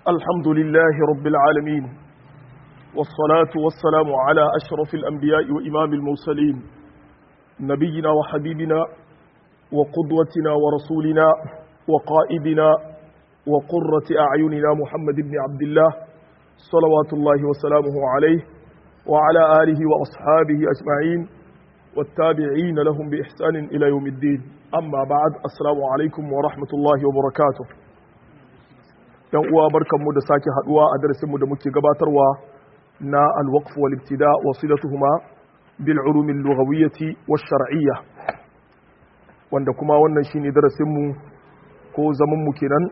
الحمد لله رب العالمين والصلاة والسلام على أشرف الأنبياء وإمام المرسلين نبينا وحبيبنا وقدوتنا ورسولنا وقائدنا وقرة أعيننا محمد بن عبد الله صلوات الله وسلامه عليه وعلى آله وأصحابه أجمعين والتابعين لهم بإحسان إلى يوم الدين أما بعد السلام عليكم ورحمة الله وبركاته yan uwa barkanmu da sake haduwa a darasinmu da muke gabatarwa na alwaqf wal ibtida wa silatuhuma bil ulum al lughawiyyah wash shar'iyyah wanda kuma wannan shine darasinmu ko zaman mu kenan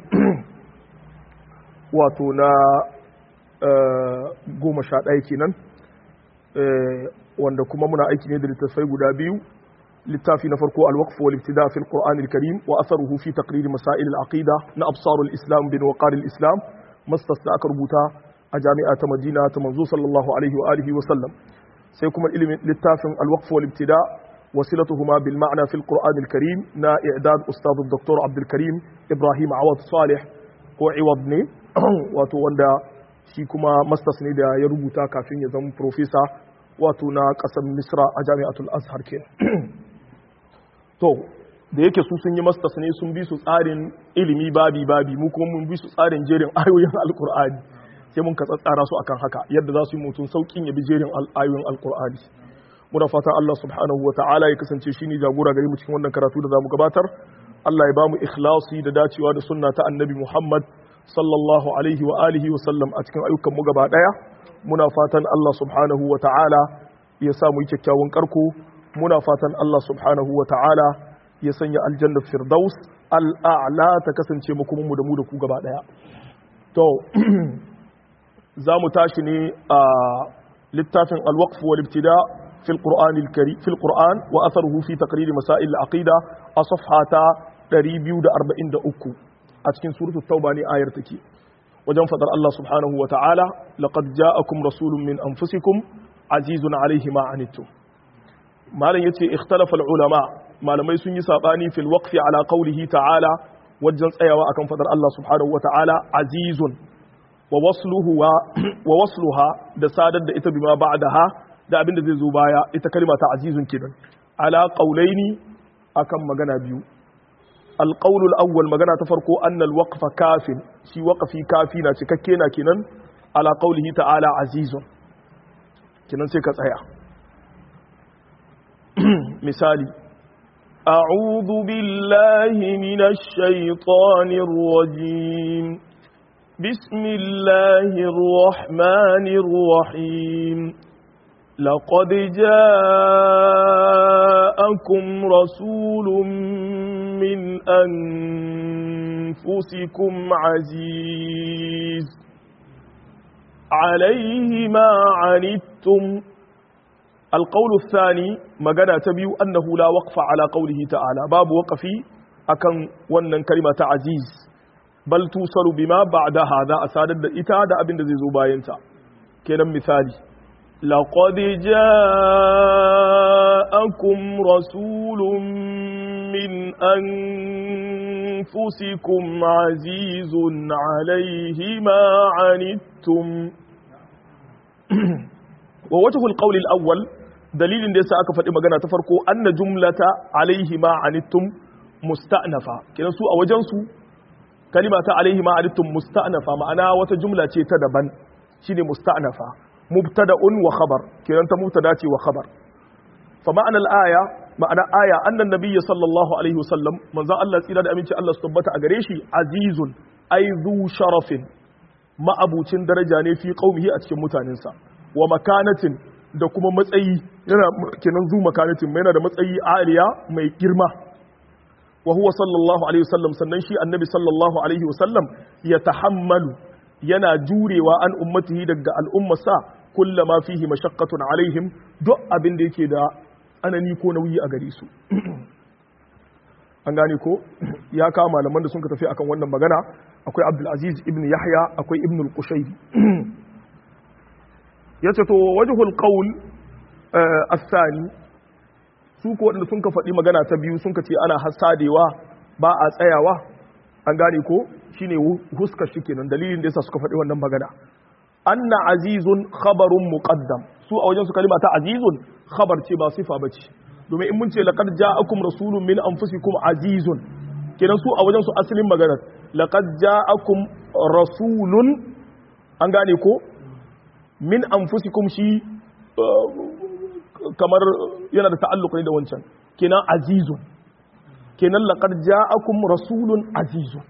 wato na goma sha ɗaya kenan wanda kuma muna aiki ne da littattafai guda biyu littafi na farko alwaqf wal ibtida fi alquran alkarim wa atharuhu fi taqrir masail alaqida na absar alislam bin waqar alislam mastas da aka rubuta a jami'a ta Madina ta manzo sallallahu alaihi wa alihi wa sallam sai kuma ilimin littafin alwaqf wal ibtida وصلتهما بالمعنى في القرآن الكريم نا إعداد أستاذ الدكتور عبد الكريم إبراهيم عوض صالح هو عوضني wato wanda shi kuma masters ne da ya rubuta kafin ya zama profesa wato na ƙasar misra a jami'atul azhar ke to da yake su sun yi masters ne sun bi su tsarin ilimi babi babi mu kuma mun bi su tsarin jerin ayoyin alkur'ani sai mun ka tsara su akan haka yadda za su yi mutum saukin ya bi jerin ayoyin alkur'ani muna fatan Allah subhanahu wa ta'ala ya kasance shine jagora gare mu cikin wannan karatu da zamu gabatar Allah ya bamu ikhlasi da dacewa da sunna ta annabi Muhammad sallallahu alaihi wa alihi wa sallam a cikin ayyukan mu gaba daya muna fatan Allah subhanahu wa ta'ala ya sa mu yi kyakkyawan karko muna fatan Allah subhanahu wa ta'ala ya sanya aljanna firdaus al'a'la ta kasance mu kuma mu da mu da ku gaba daya to za mu tashi ne a littafin al-waqf wal ibtida في القرآن الكريم في القرآن وأثره في تقرير مسائل العقيدة أصفحة 243 أتكن سورة التوبة آية تكي وجن فضل الله سبحانه وتعالى لقد جاءكم رسول من أنفسكم عزيز عليه ما عنتم ما لن يتي اختلف العلماء ما لم يسن يساباني في الوقف على قوله تعالى وجن سيوا أكم فضل الله سبحانه وتعالى عزيز ووصله ووصلها da sadar da ita bima ba'daha da abin da zai zo baya ita kalma ta azizun kenan ala qaulaini akan magana biyu alqaul alawwal magana ta farko anna alwaqfa kafin shi waqfi kafi na cikakke na kenan ala qaulihi ta'ala azizun kenan sai ka tsaya misali أعوذ بالله من الشيطان الرجيم بسم الله الرحمن الرحيم لقد جاءكم رسول من أنفسكم عزيز عليه ما عنتم القول الثاني مغنى تبيو أنه لا وقف على قوله تعالى باب وقفي أكن ونن كلمة عزيز بل توصل بما بعد هذا أسادد إتادة أبن ذي زباينتا كنا مثالي لقد جاءكم رسول من أنفسكم عزيز عليه ما عنتم ووجه القول الأول دليل دي سأك فتي مغانا تفرقو أن جملة عليه ما عنتم مستأنفة كنا سوء وجنسو كلمة عليه ما عنتم مستأنفة معنا وتجملة تدبا شيني مستأنفة مبتدا وخبر كده انت مبتدا وخبر فمعنى الايه معنى ايه ان النبي صلى الله عليه وسلم من ذا الله tsira da aminci Allah su tabbata a gare shi azizun ay zu sharafin ma'abucin daraja ne fi qaumihi a cikin mutanensa wa makanatin da kuma matsayi yana kenan zu makanatin yana da matsayi aliya mai girma wa huwa sallallahu alaihi wasallam sannan shi annabi sallallahu alaihi wasallam ya tahammalu yana jurewa an ummatihi daga al'ummarsa kullama fihi mashaqqatun alaihim duk abin da yake da anani ko nauyi a gare su an gane ko ya kawo malaman da sun ka tafi akan wannan magana akwai Abdul Aziz ibn Yahya akwai Ibn al-Qushayri yace to wajhul qawl الثاني su ko waɗanda sun ka faɗi magana ta biyu sun ka ce ana hasadewa ba a tsayawa an gane ko shine huskar shi kenan dalilin da yasa suka faɗi wannan magana anna azizun khabarun muqaddam su a wajen su kalima ta azizun khabar ce ba sifa bace domin in mun ce laqad ja'akum rasulun min anfusikum azizun kenan su a wajen su asalin magana laqad ja'akum rasulun an gane ko min anfusikum shi kamar yana da ta'alluq ne da wancan kenan azizun kenan laqad ja'akum rasulun azizun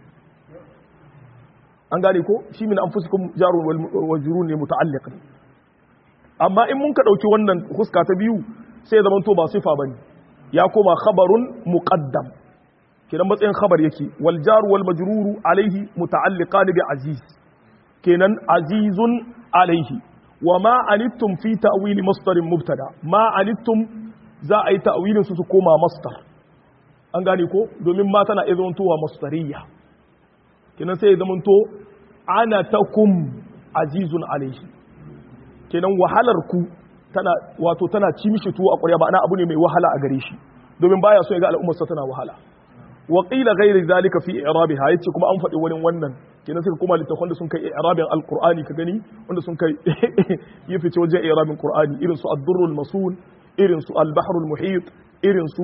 an gane ko shi min anfusikum jarun wal wajrun ne muta'alliq ne amma in mun ka dauki wannan huska ta biyu sai ya zamanto ba sifa bane ya koma khabarun muqaddam kenan matsayin khabar yake wal jar wal majrur alaihi muta'alliqan bi aziz kenan azizun alaihi wa ma anittum fi ta'wil masdarin mubtada ma anittum za a yi ta'wilin su su koma masdar an gane ko domin ma tana iya zamantowa masdariya kenan sai ya zamanto ana takum azizun alaihi kenan wahalar ku tana wato tana ci mishi tuwo a ƙwarya ba ana abu ne mai wahala a gare shi domin baya so ya ga al'ummarsa tana wahala wa qila ghairi zalika fi i'rabiha yace kuma an faɗi wani wannan kenan sai kuma littafan da sun kai i'rabin alqur'ani ka gani wanda sun kai yi fice wajen i'rabin qur'ani irin su ad-durrul masul irin su al-bahrul muhit irin su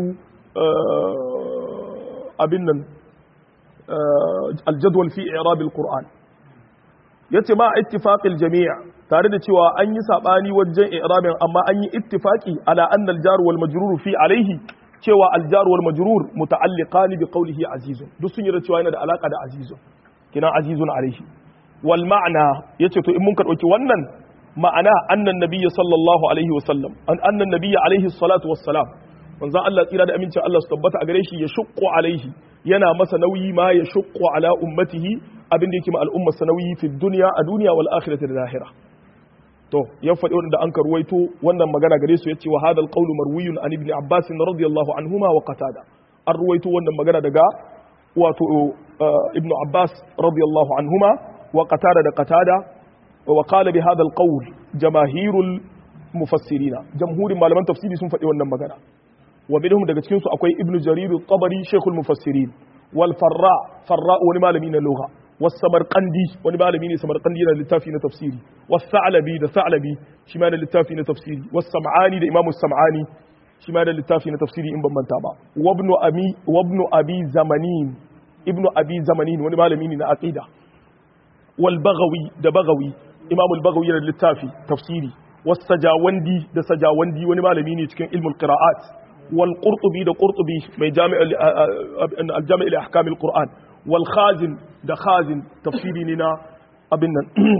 abin nan al-jadwal fi i'rab al-qur'an yace ma ittifaqil jami' tare da cewa an yi sabani wajen i'rabin amma an yi ittifaqi ala anna al-jar wal majrur fi alayhi cewa al-jar wal majrur muta'alliqan bi qawlihi azizun duk sun yarda cewa yana da alaka da azizun kina azizun alayhi wal ma'na yace to in mun ka dauki wannan ma'ana annan nabiyyi sallallahu alaihi wa sallam an annan nabiyyi alaihi salatu wassalam manzon Allah tsira da amincin Allah su tabbata a gare shi ya shuqqu alaihi yana masa nauyi ma ya shuqqu ala ummatihi abin da yake ma al'ummar sa nauyi fi dunya a duniya wal akhirati da lahira to ya faɗi wanda an karwaito wannan magana gare su yace wa hadal qawlu marwiyun an ibn abbas radiyallahu anhuma wa qatada an ruwaito wannan magana daga wato ibn abbas radiyallahu anhuma wa qatada da qatada wa qala bi hadal qawl jamaahirul mufassirina jamhurin malaman tafsiri sun faɗi wannan magana wa minhum daga cikin su akwai ibnu jarir al-tabari shaykhul mufassirin wal farra farra wani malami na lugha was samarqandi wani malami ne samarqandi yana littafi na tafsiri was sa'labi da sa'labi shi ma da littafi na tafsiri was sam'ani da imamu sam'ani shi ma da littafi na tafsiri in ban manta ba wa ibnu abi wa ibnu abi zamanin ibnu abi zamanin wani malami ne na aqida wal baghawi da baghawi imamu al-baghawi yana da littafi tafsiri was sajawandi da sajawandi wani malami ne cikin ilmul qira'at والقرطبي ده قرطبي من جامع الجامع لاحكام القران والخازن ده خازن تفسيري لنا ابن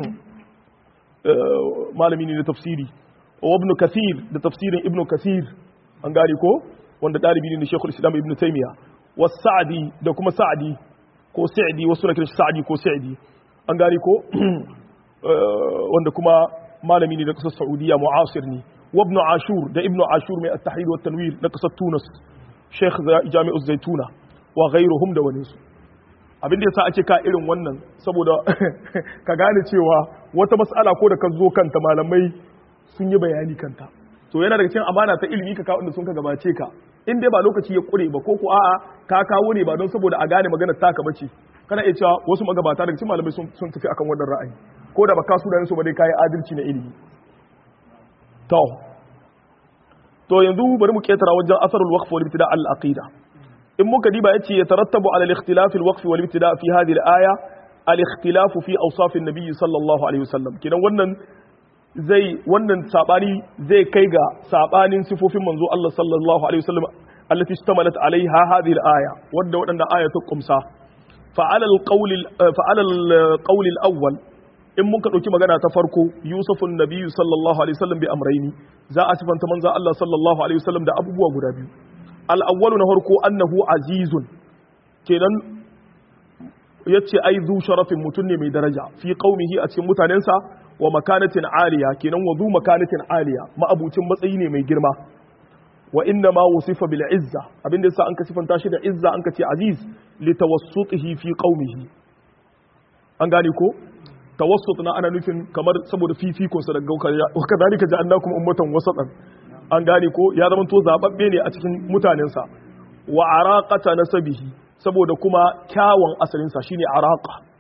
malami ne na tafsiri wa ibn kathir da tafsirin ibn kathir an gane ko wanda dalibi ne na shekul islam ibn taymiya wa sa'di da kuma sa'di ko sa'di wasu na kiran sa'di ko sa'di an gane ko wanda kuma malami ne na kasar saudiya mu'asir ne وابن عاشور ده ابن عاشور من التحرير والتنوير لقصة تونس شيخ جامع الزيتونة وغيرهم ده ونسو abin da yasa ake ka irin wannan saboda ka gane cewa wata mas'ala ko da ka zo kanta malamai sun yi bayani kanta to yana daga cikin amana ta ilimi ka kawo inda sun ka gabace ka in dai ba lokaci ya kure ba ko ko a'a ka kawo ne ba don saboda a gane magana taka bace kana iya cewa wasu magabata daga cikin malamai sun tafi akan wannan ra'ayi ko da ba ka su da su ba dai kai adalci na ilimi to to yanzu bari mu ketara wajen asarul waqf wal ibtida al aqida in muka diba yace ya tarattabu ala al ikhtilaf al waqf wal ibtida fi hadhihi al aya al ikhtilaf fi awsaf an nabiy sallallahu alaihi wasallam kidan wannan zai wannan sabani zai kai ga sabanin sifofin manzo Allah sallallahu alaihi wasallam allati istamalat alaiha hadhihi al aya wanda wadanda aya ta kumsa fa ala al qawl fa ala al qawl al awwal in muka ɗauki magana ta farko yusufun nabiyu sallallahu alaihi wasallam bi amraini za a sifanta manzo Allah sallallahu alaihi wasallam da abubuwa guda biyu al-awwalu na farko annahu azizun kenan yace ai zu sharafin mutun ne mai daraja fi qaumihi a cikin mutanensa wa makanatin aliya kenan wa zu makanatin aliya ma'abucin matsayi ne mai girma wa inna ma wusifa bil izza abinda yasa an ka sifanta shi da izza an ka ce aziz li tawassutihi fi qaumihi an gane ko tawassut na ana nufin kamar saboda fifikon sa daga gaukar wa kadhalika ja'alnakum ummatan wasatan an gane ko ya zama to zababbe ne a cikin mutanen sa wa araqata nasabihi saboda kuma kyawun asalin sa shine araqa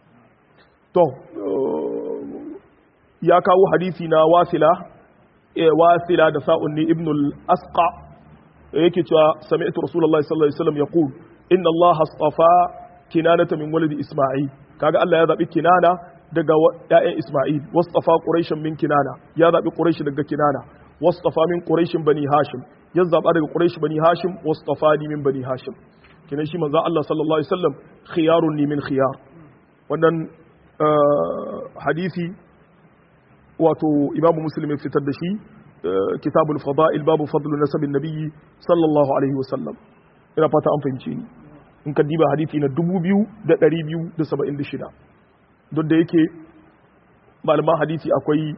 to ya kawo hadisi na wasila wasila da sa'un ne ibn al-asqa yake cewa sami'tu rasulullahi sallallahu alaihi wasallam yaqul inna allaha astafa kinanata min waladi isma'il kaga Allah ya zabi kinana daga ƴaƴan isma'il wastafa quraishan min kinana ya zabi quraish daga kinana wastafa min quraishin bani hashim ya zaba daga quraish bani hashim wastafani min bani hashim kinan shi manzo Allah sallallahu alaihi wasallam khiyarun ni min khiyar wannan hadisi wato imamu muslim ya fitar da shi kitabul fada'il babu fadlu nasabin nabiyyi sallallahu alaihi wasallam ina fata an fahimce ni in ka diba hadisi na 2276 don da yake malaman hadisi akwai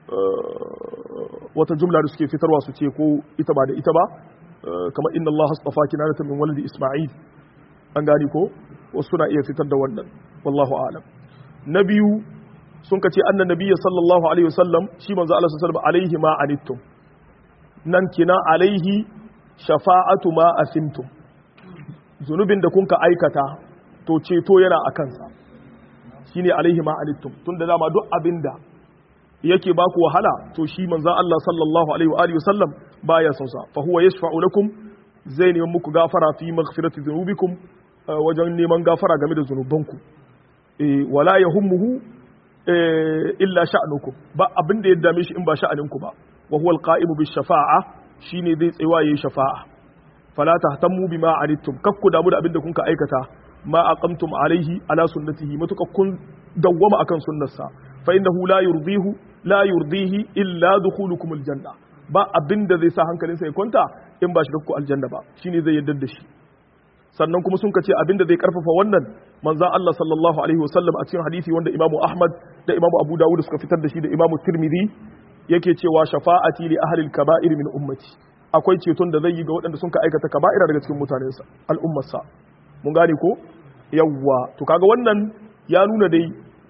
wata jumla da suke fitarwa su ce ko ita ba da ita ba kamar inna Allah astafa kinanata min walidi Isma'il an gani ko wasu suna iya fitar da wannan wallahu a'lam na biyu sun kace annan nabiyyi sallallahu alaihi wasallam shi manzo Allah sallallahu alaihi ma anittum nan kina alaihi shafa'atu ma asimtum zunubin da kun ka aikata to ceto yana a kansa shine alaihi ma anittum tunda dama duk abinda yake ba ku wahala to shi manzo Allah sallallahu alaihi wa alihi wasallam baya son sa fa huwa yashfa'u lakum zai neman muku gafara fi maghfirati dhunubikum wajen neman gafara game da zunubanku eh wala yahummuhu illa sha'nukum ba abin da ya dame shi in ba sha'aninku ba wa huwa alqa'imu bis shafa'a shine zai tsayawa yayi shafa'a fala tahtammu bima anittum kakku damu da abin da kunka aikata ma aqamtum alaihi ala sunnatihi matuka kun dawwama akan sunnarsa fa innahu la yurdihu la yurdihi illa dukhulukum aljanna ba abin da zai sa hankalinsa ya kwanta in ba shiga ku aljanna ba shine zai yarda da shi sannan kuma sun kace abin da zai karfafa wannan manzon Allah sallallahu alaihi wasallam a cikin hadisi wanda Imam Ahmad da Imam Abu Dawud suka fitar da shi da Imam Tirmidhi yake cewa shafa'ati li ahli al-kaba'ir min ummati akwai ceton da zai yi ga waɗanda sun ka aikata kaba'ira daga cikin mutanensa al'ummarsa mun gane ko yawwa to kaga wannan ya nuna dai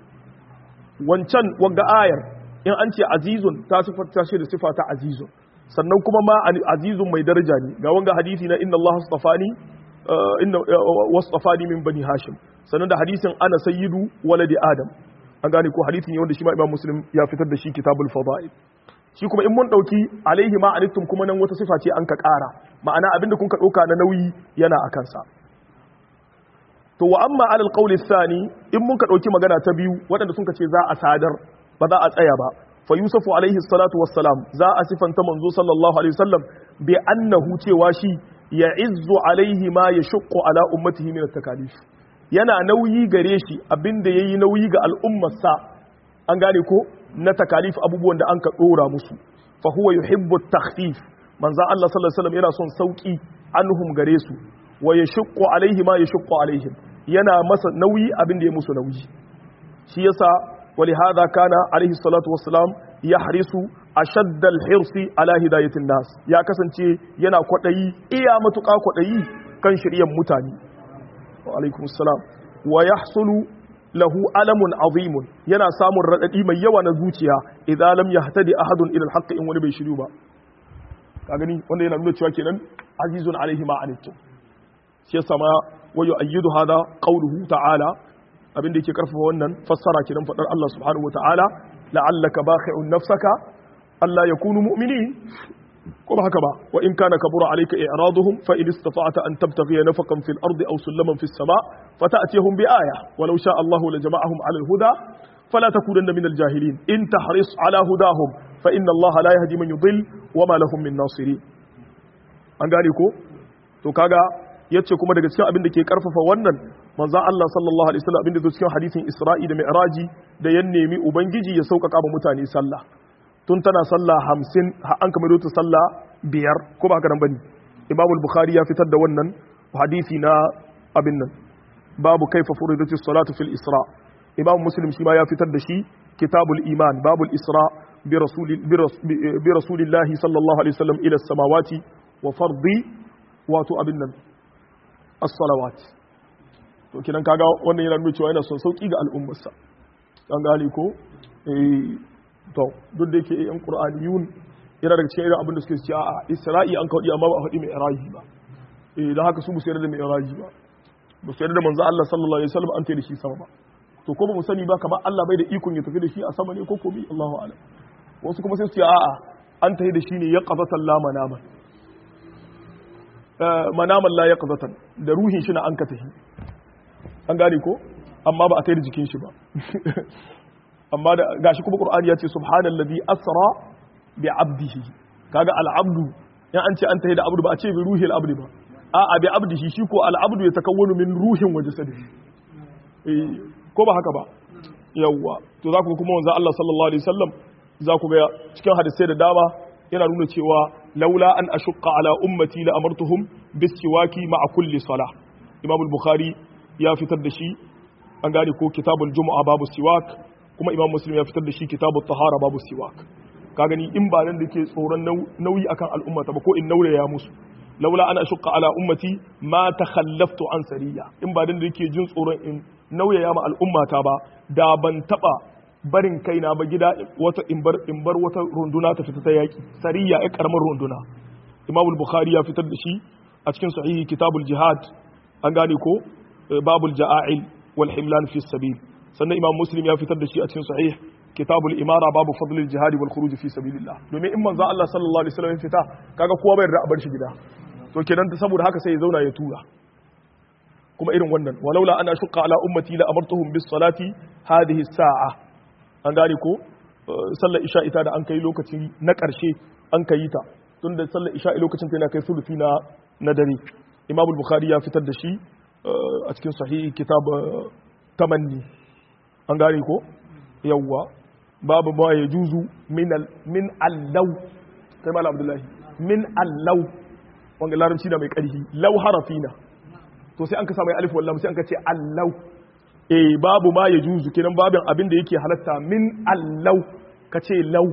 wancan wanga ayar in an ce azizun ta sifata shi da sifa ta azizun sannan kuma ma azizun mai daraja ne ga wanga hadisi na inna Allah astafani inna wasafani min bani hashim sannan da hadisin ana sayyidu waladi adam an gane ko hadisi ne wanda shi ma imam muslim ya fitar da shi kitabul fadail shi kuma in mun dauki alaihi ma anittum kuma nan wata sifa ce an ka kara ma'ana abinda kun ka dauka na nauyi yana a kansa to wa amma alal qawli thani in mun ka dauki magana ta biyu waɗanda sun ka ce za a sadar ba za a tsaya ba fa yusufu alaihi salatu wassalam za a sifanta manzo sallallahu alaihi wasallam bi annahu cewa shi ya izzu alaihi ma yashqu ala ummatihi min at-takalif yana nauyi gare shi abinda yayi nauyi ga al'ummarsa an gane ko na takalif abubuwan da an ka dora musu fa huwa yuhibbu at-takhfif manzo Allah sallallahu alaihi wasallam yana son sauki anhum gare su wa yashqu alaihi ma yashqu alaihim yana masa nauyi abin da ya musu nauyi shi yasa ولهذا كان عليه الصلاة والسلام يحرص أشد الحرص على هداية الناس يا كسنتي ينا قدعي إيا متقا قدعي كان شريا متاني وعليكم السلام ويحصل له ألم عظيم ينا سام الردئي من يوانا زوتيا إذا لم يهتدي أحد إلى الحق إن ونبي شريوبا kagani wanda yana nuna cewa kenan azizun alaihi ma anittum shi yasa ma wayo ayyidu hada qawluhu ta'ala abin da yake karfafa wannan fassara kidan fadar Allah subhanahu wataala la'allaka bakhi'un nafsaka alla yakunu mu'minin ko ba haka ba wa in kana kabura alayka i'raduhum fa in istata'ta an tabtaghiya nafaqan fil ardi aw sulaman fis sama' fata'tihum bi aya walau sha'a Allah la jama'ahum 'ala al huda fala takunanna min al jahilin in tahris 'ala hudahum fa inna Allah la yahdi man yudhill wa ma lahum min nasirin an gane ko to kaga yace kuma daga cikin abin da ke karfafa wannan manzon Allah sallallahu alaihi wasallam abin da cikin hadisin Isra'i da Mi'raji da ya nemi ubangiji ya sauƙaƙa ba mutane sallah tun tana sallah hamsin an kamar ta sallah biyar ko ba haka nan bane Imam al-Bukhari ya fitar da wannan hadisi na abin nan babu kaifa furidatis salatu fil Isra Imam Muslim shi ma ya fitar da shi kitabul iman babul Isra bi rasuli bi rasulillahi sallallahu alaihi wasallam ila samawati wa fardi wato abin nan as-salawat to kidan kaga wannan yana nuna cewa yana son sauki ga al'ummarsa an gane ko eh to duk da yake yan qur'aniyun yana daga cikin irin abin da suke cewa a isra'i an kaudi amma ba a faɗi mai iraji ba eh dan haka su bu sayar da mai iraji ba bu sayar da manzo Allah sallallahu alaihi wasallam an tayi da shi sama ba to ko ba mu sani ba kamar Allah bai da ikon ya tafi da shi a sama ne ko ko bi Allahu a'lam wasu kuma sai su ce a'a an tafi da shi ne ya qazatan la manaman manaman la ya qazatan da ruhin shi na an ka tafi an gane ko amma ba a tafi da jikin shi ba amma da gashi kuma Qur'ani ya ce subhanallazi asra bi abdihi kaga al-abdu in an ce an tafi da abdu ba a ce bi ruhil abdi ba a'a bi abdihi shi ko al-abdu ya takawwanu min ruhin wa jasadihi eh ko ba haka ba yawwa to za ku kuma wanzu Allah sallallahu alaihi wasallam za ku ga cikin hadisai da dama yana nuna cewa laula an ashqa ala ummati la amartuhum bisiwaki ma'a kulli salah Imam al-Bukhari ya fitar da shi an gane ko kitabul jumu'a babu siwak kuma Imam Muslim ya fitar da shi kitabut tahara babu siwak ka gani in ba nan da ke tsoron nauyi akan al'umma ta ba ko in nauraya musu laula ana shukka ala ummati ma takhallaftu an sariya in ba dan da yake jin tsoron in nauyaya ma al'ummata ba da ban taba barin kaina ba gida wata in bar in bar wata runduna ta fita ta yaki sariya ai karamar runduna Imam al-Bukhari ya fitar da shi a cikin sahihi kitabul jihad an gane ko babul ja'ail wal himlan fi sabil sannan Imam Muslim ya fitar da shi a cikin sahih kitabul imara babu fadlil jihad wal khuruj fi sabilillah domin in manzo Allah sallallahu alaihi wasallam fita kaga kowa bai da bar shi gida to kenan saboda haka sai ya zauna ya tura kuma irin wannan walaula ana shukka ala ummati la amartuhum bis salati hadhihi sa'a an gane ko sallar isha ita da an kai lokaci na karshe an kai ta tunda sallar isha lokacin ta yana kai sulufi na na dare imam al-bukhari ya fitar da shi a cikin sahihi kitab tamanni an gane ko yawwa babu ma ya juzu min min allau kai malam abdullahi min allau wanga larabci da mai ƙarfi lau harafina to sai an ka samu alif wallam sai an ka ce allau eh babu ma ya juzu kenan babin abin da yake halatta min allau ka ce lau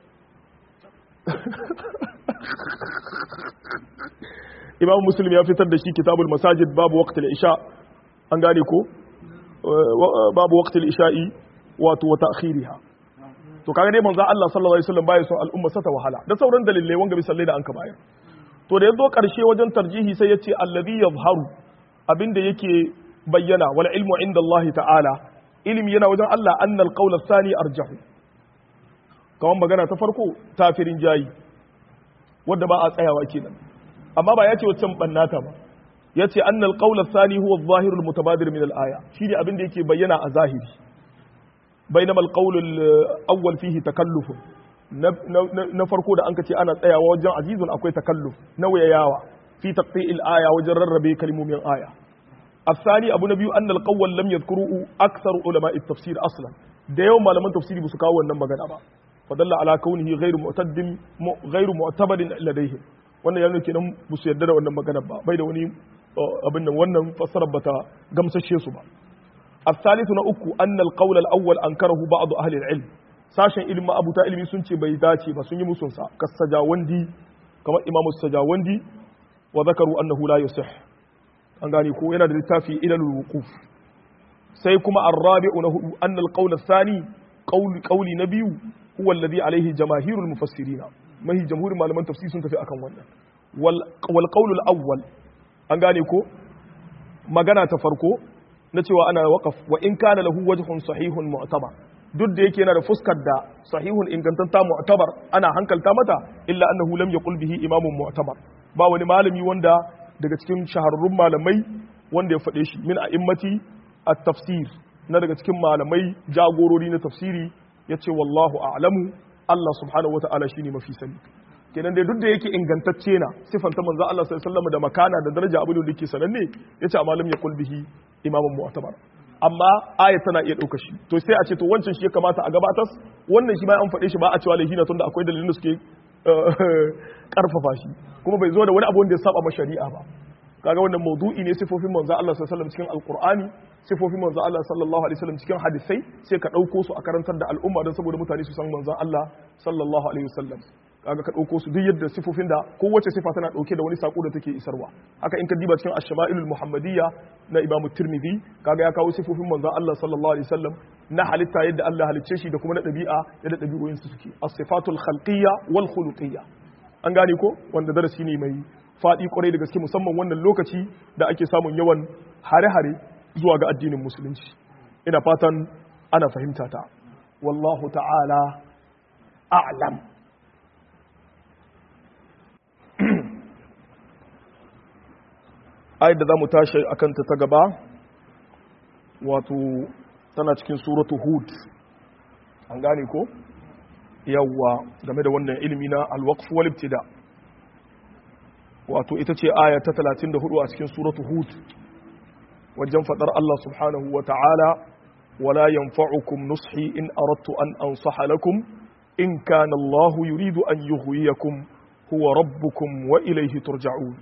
imam muslim ya fitar da shi kitabul masajid babu waqtil isha an gane ko babu waqtil isha'i wato wa ta'khiriha to kaga dai manzo Allah sallallahu alaihi wasallam bai son al'umma sata wahala da sauran dalilai wanga bisallai da an ka bayar to da yazo karshe wajen tarjihi sai yace alladhi yadhharu abinda yake bayyana wal ilmu inda Allah ta'ala ilimi yana wajen Allah annal qawl ath-thani arjahu kawan magana ta farko tafirin jayi wanda ba a tsayawa kenan amma ba yace waccan bannata ba yace annal qawl ath-thani huwa adh-dhahir al-mutabadir min al-aya shine abinda yake bayyana a zahiri بينما القول الاول فيه تكلف na farko da an ce ana tsayawa wajen azizun akwai takalluf nauyayawa fi taqti'il aya wajen rarrabe kalmomin aya الثاني abu na biyu an alqawwal lam yadhkuru akthar ulama at-tafsir aslan da yawan malaman tafsiri ba su kawo wannan magana ba fadalla ala kaunihi ghairu mu'taddin ghairu mu'tabadin ladayhim wannan yana kenan ba su yarda da wannan magana ba bai da wani abin nan wannan fassarar bata gamsashe su ba الثالث نأكو أن القول الأول أنكره بعض أهل العلم sashen ilimin abuta ilimi sun ce bai dace ba sun yi musunsa ka sajawandi kamar imamu sajawandi wa zakaru annahu la yusih an gane ko yana da littafi ilalul wuquf sai kuma arrabi'u na hudu anna alqawl athani qawli qawli na biyu huwa alladhi alayhi jamaahirul mufassirin mahi jamhurin malaman tafsir sun tafi akan wannan wal wal qawl awwal an gane ko magana ta farko na cewa ana waƙaf wa in kana lahu wajhun sahihun mu'tabar duk da yake yana da fuskar da sahihun ingantanta mu'tabar ana hankalta mata illa annahu lam yaqul bihi imamun mu'tabar ba wani malami wanda daga cikin shahararrun malamai wanda ya faɗe shi min a'immati at-tafsir na daga cikin malamai jagorori na tafsiri yace wallahu a'lamu Allah subhanahu wata'ala shine mafi sani kenan dai duk da yake ingantacce na sifanta manzo Allah sallallahu alaihi wasallam da makana da daraja abin da yake sananne yace amma lam yaqul bihi imamun mu'tabar amma aya tana iya ɗauka shi to sai a ce to wancan shi ya kamata a gabatar wannan shi ma an faɗe shi ba a cewa laifi na tunda akwai dalilin da suke karfafa shi kuma bai zo da wani abu wanda ya saba ma shari'a ba kaga wannan maudu'i ne sifofin manzo Allah sallallahu alaihi wasallam cikin alqur'ani sifofin manzo Allah sallallahu alaihi wasallam cikin hadisai sai ka ɗauko su a karantar da al'umma don saboda mutane su san manzo Allah sallallahu alaihi wasallam kaga ka ɗauko su duk yadda sifofin da kowace sifa tana ɗauke da wani sako da take isarwa haka in ka diba cikin ash-shama'ilul muhammadiyya na imamu tirmidhi kaga ya kawo sifofin manzon Allah sallallahu alaihi wasallam na halitta yadda Allah halicce shi da kuma na ɗabi'a yadda ɗabi'oyin su suke as-sifatul khalqiyya wal khuluqiyya an gane ko wanda darasi ne mai faɗi kwarai da gaske musamman wannan lokaci da ake samun yawan hare-hare zuwa ga addinin musulunci ina fatan ana fahimta ta wallahu ta'ala a'lam ayat da za mu tashi a kanta ta gaba wato tana cikin suratu hud an gane ko yawwa game da wannan ilimi na alwaqf wal ibtida wato ita ce aya ta 34 a cikin suratu hud wajen fadar Allah subhanahu wa ta'ala wala yanfa'ukum nushi in aradtu an ansaha lakum in kana Allah yuridu an yughwiyakum huwa rabbukum wa ilayhi turja'un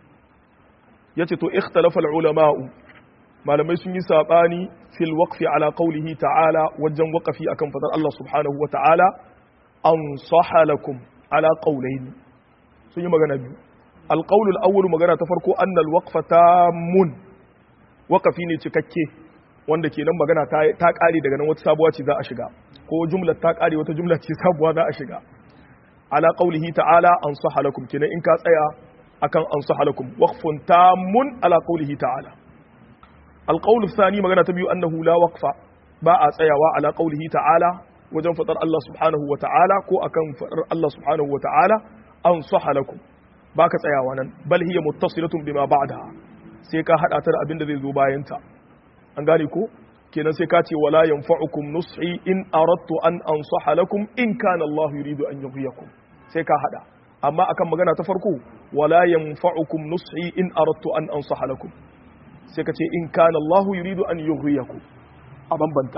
yace to ikhtalafa ulama'u malamai sun yi sabani fil waqfi ala qawlihi ta'ala wajen waqafi akan fadar Allah subhanahu wa ta'ala ansaha lakum ala qawlayn sun yi magana biyu alqawl al-awwal magana ta farko anna al-waqfa tamun waqafi ne cikakke wanda kenan magana ta ta kare daga nan wata sabuwa ce za a shiga ko jumlar ta kare wata jumla ce sabuwa za a shiga ala qawlihi ta'ala ansaha lakum kenan in ka tsaya akan ansaha lakum waqfun tamun ala qawlihi ta'ala alqawl athani magana ta biyu annahu la waqfa ba a tsayawa ala qawlihi ta'ala wajen fadar Allah subhanahu wa ta'ala ko akan fadar Allah subhanahu wa ta'ala ansaha lakum baka tsayawa nan bal hiya muttasilatun bima ba'daha sai ka hada ta da abin da zai zo bayan ta an gane ko kenan sai ka ce wala yanfa'ukum nushi in aradtu an ansaha lakum in kana Allah yuridu an yughyikum sai ka hada amma akan magana ta farko wala yanfa'ukum nushi in aradtu an ansaha lakum sai ka ce in kana Allah yuridu an yughyikum a bambanta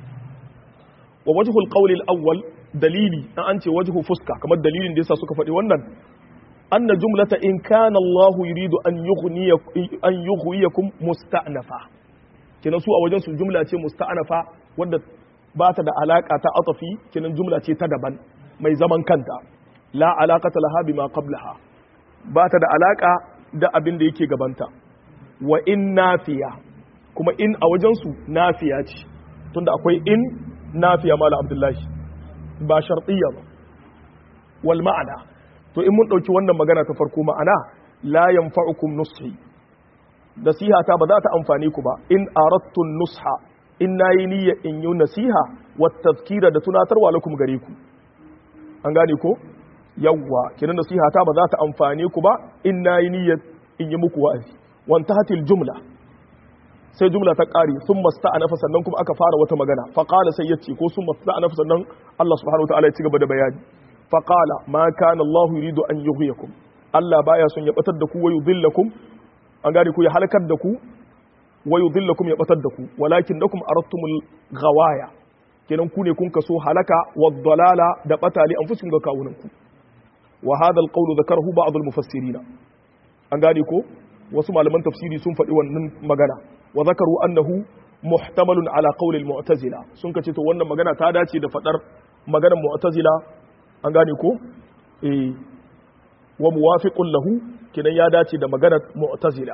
wa wajhul qawli al-awwal dalili an an ce wajhu fuska kamar dalilin da yasa suka faɗi wannan anna jumlata in kana Allah yuridu an yughniyakum an yughyikum musta'nafa kenan su a wajen su jumla ce musta'nafa wadda ba ta da alaka ta atafi kenan jumla ce ta daban mai zaman kanta la alaqata laha bima qablaha ba ta da alaka da abin da yake gabanta wa in nafiya kuma in a wajen su nafiya ce tunda akwai in nafiya mala abdullahi ba shartiyya ba wal ma'ana to in mun dauki wannan magana ta farko ma'ana la yanfa'ukum nushi nasiha ta ba za ta amfane ku ba in aradtu nusha in nayi niyya in yi nasiha wa tazkira da tunatarwa lakum gare ku an gane ko yawwa kinan nasiha ta ba za ta amfane ku ba in nayi niyya in yi muku wa'azi wan tahatil jumla sai jumla ta kare sun masta'anafa sannan kuma aka fara wata magana fa qala sai yace ko sun masta'anafa sannan Allah subhanahu wa ta'ala ya ci gaba da bayani fa qala ma kana Allah yuridu an yughyikum Allah baya son ya batar da ku wa yudhillakum an gane ku ya halakar da ku wa yudhillakum ya batar da ku walakin lakum aradtumul ghawaya kenan ku ne kun kaso halaka wad dalala da batali an fusun ga kawunan ku wa hadha alqawlu dhakarahu ba'd almufassirin an gane ko wasu malaman tafsiri sun faɗi wannan magana wa zakaru annahu muhtamalun ala qawli almu'tazila sun kace to wannan magana ta dace da fadar maganar mu'tazila an gane ko eh wa muwafiqun lahu kinan ya dace da maganar mu'tazila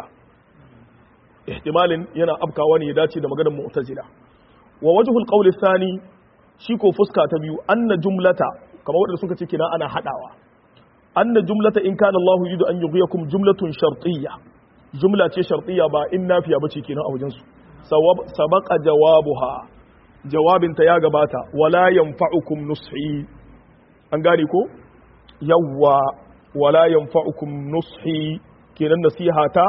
ihtimalin yana afkawa ne ya dace da maganar mu'tazila wa wajhul qawli thani shi ko fuska ta biyu anna jumlata kamar wanda suka ce kina ana hadawa anna jumlata in kana Allah yuridu an yughyikum jumlatun shartiyya jumla ce shartiyya ba in nafiya bace kenan a wajen su sabaqa jawabuha jawabinta ya gabata wala yanfa'ukum nushi an gane ko yawwa wala yanfa'ukum nushi kenan nasiha ta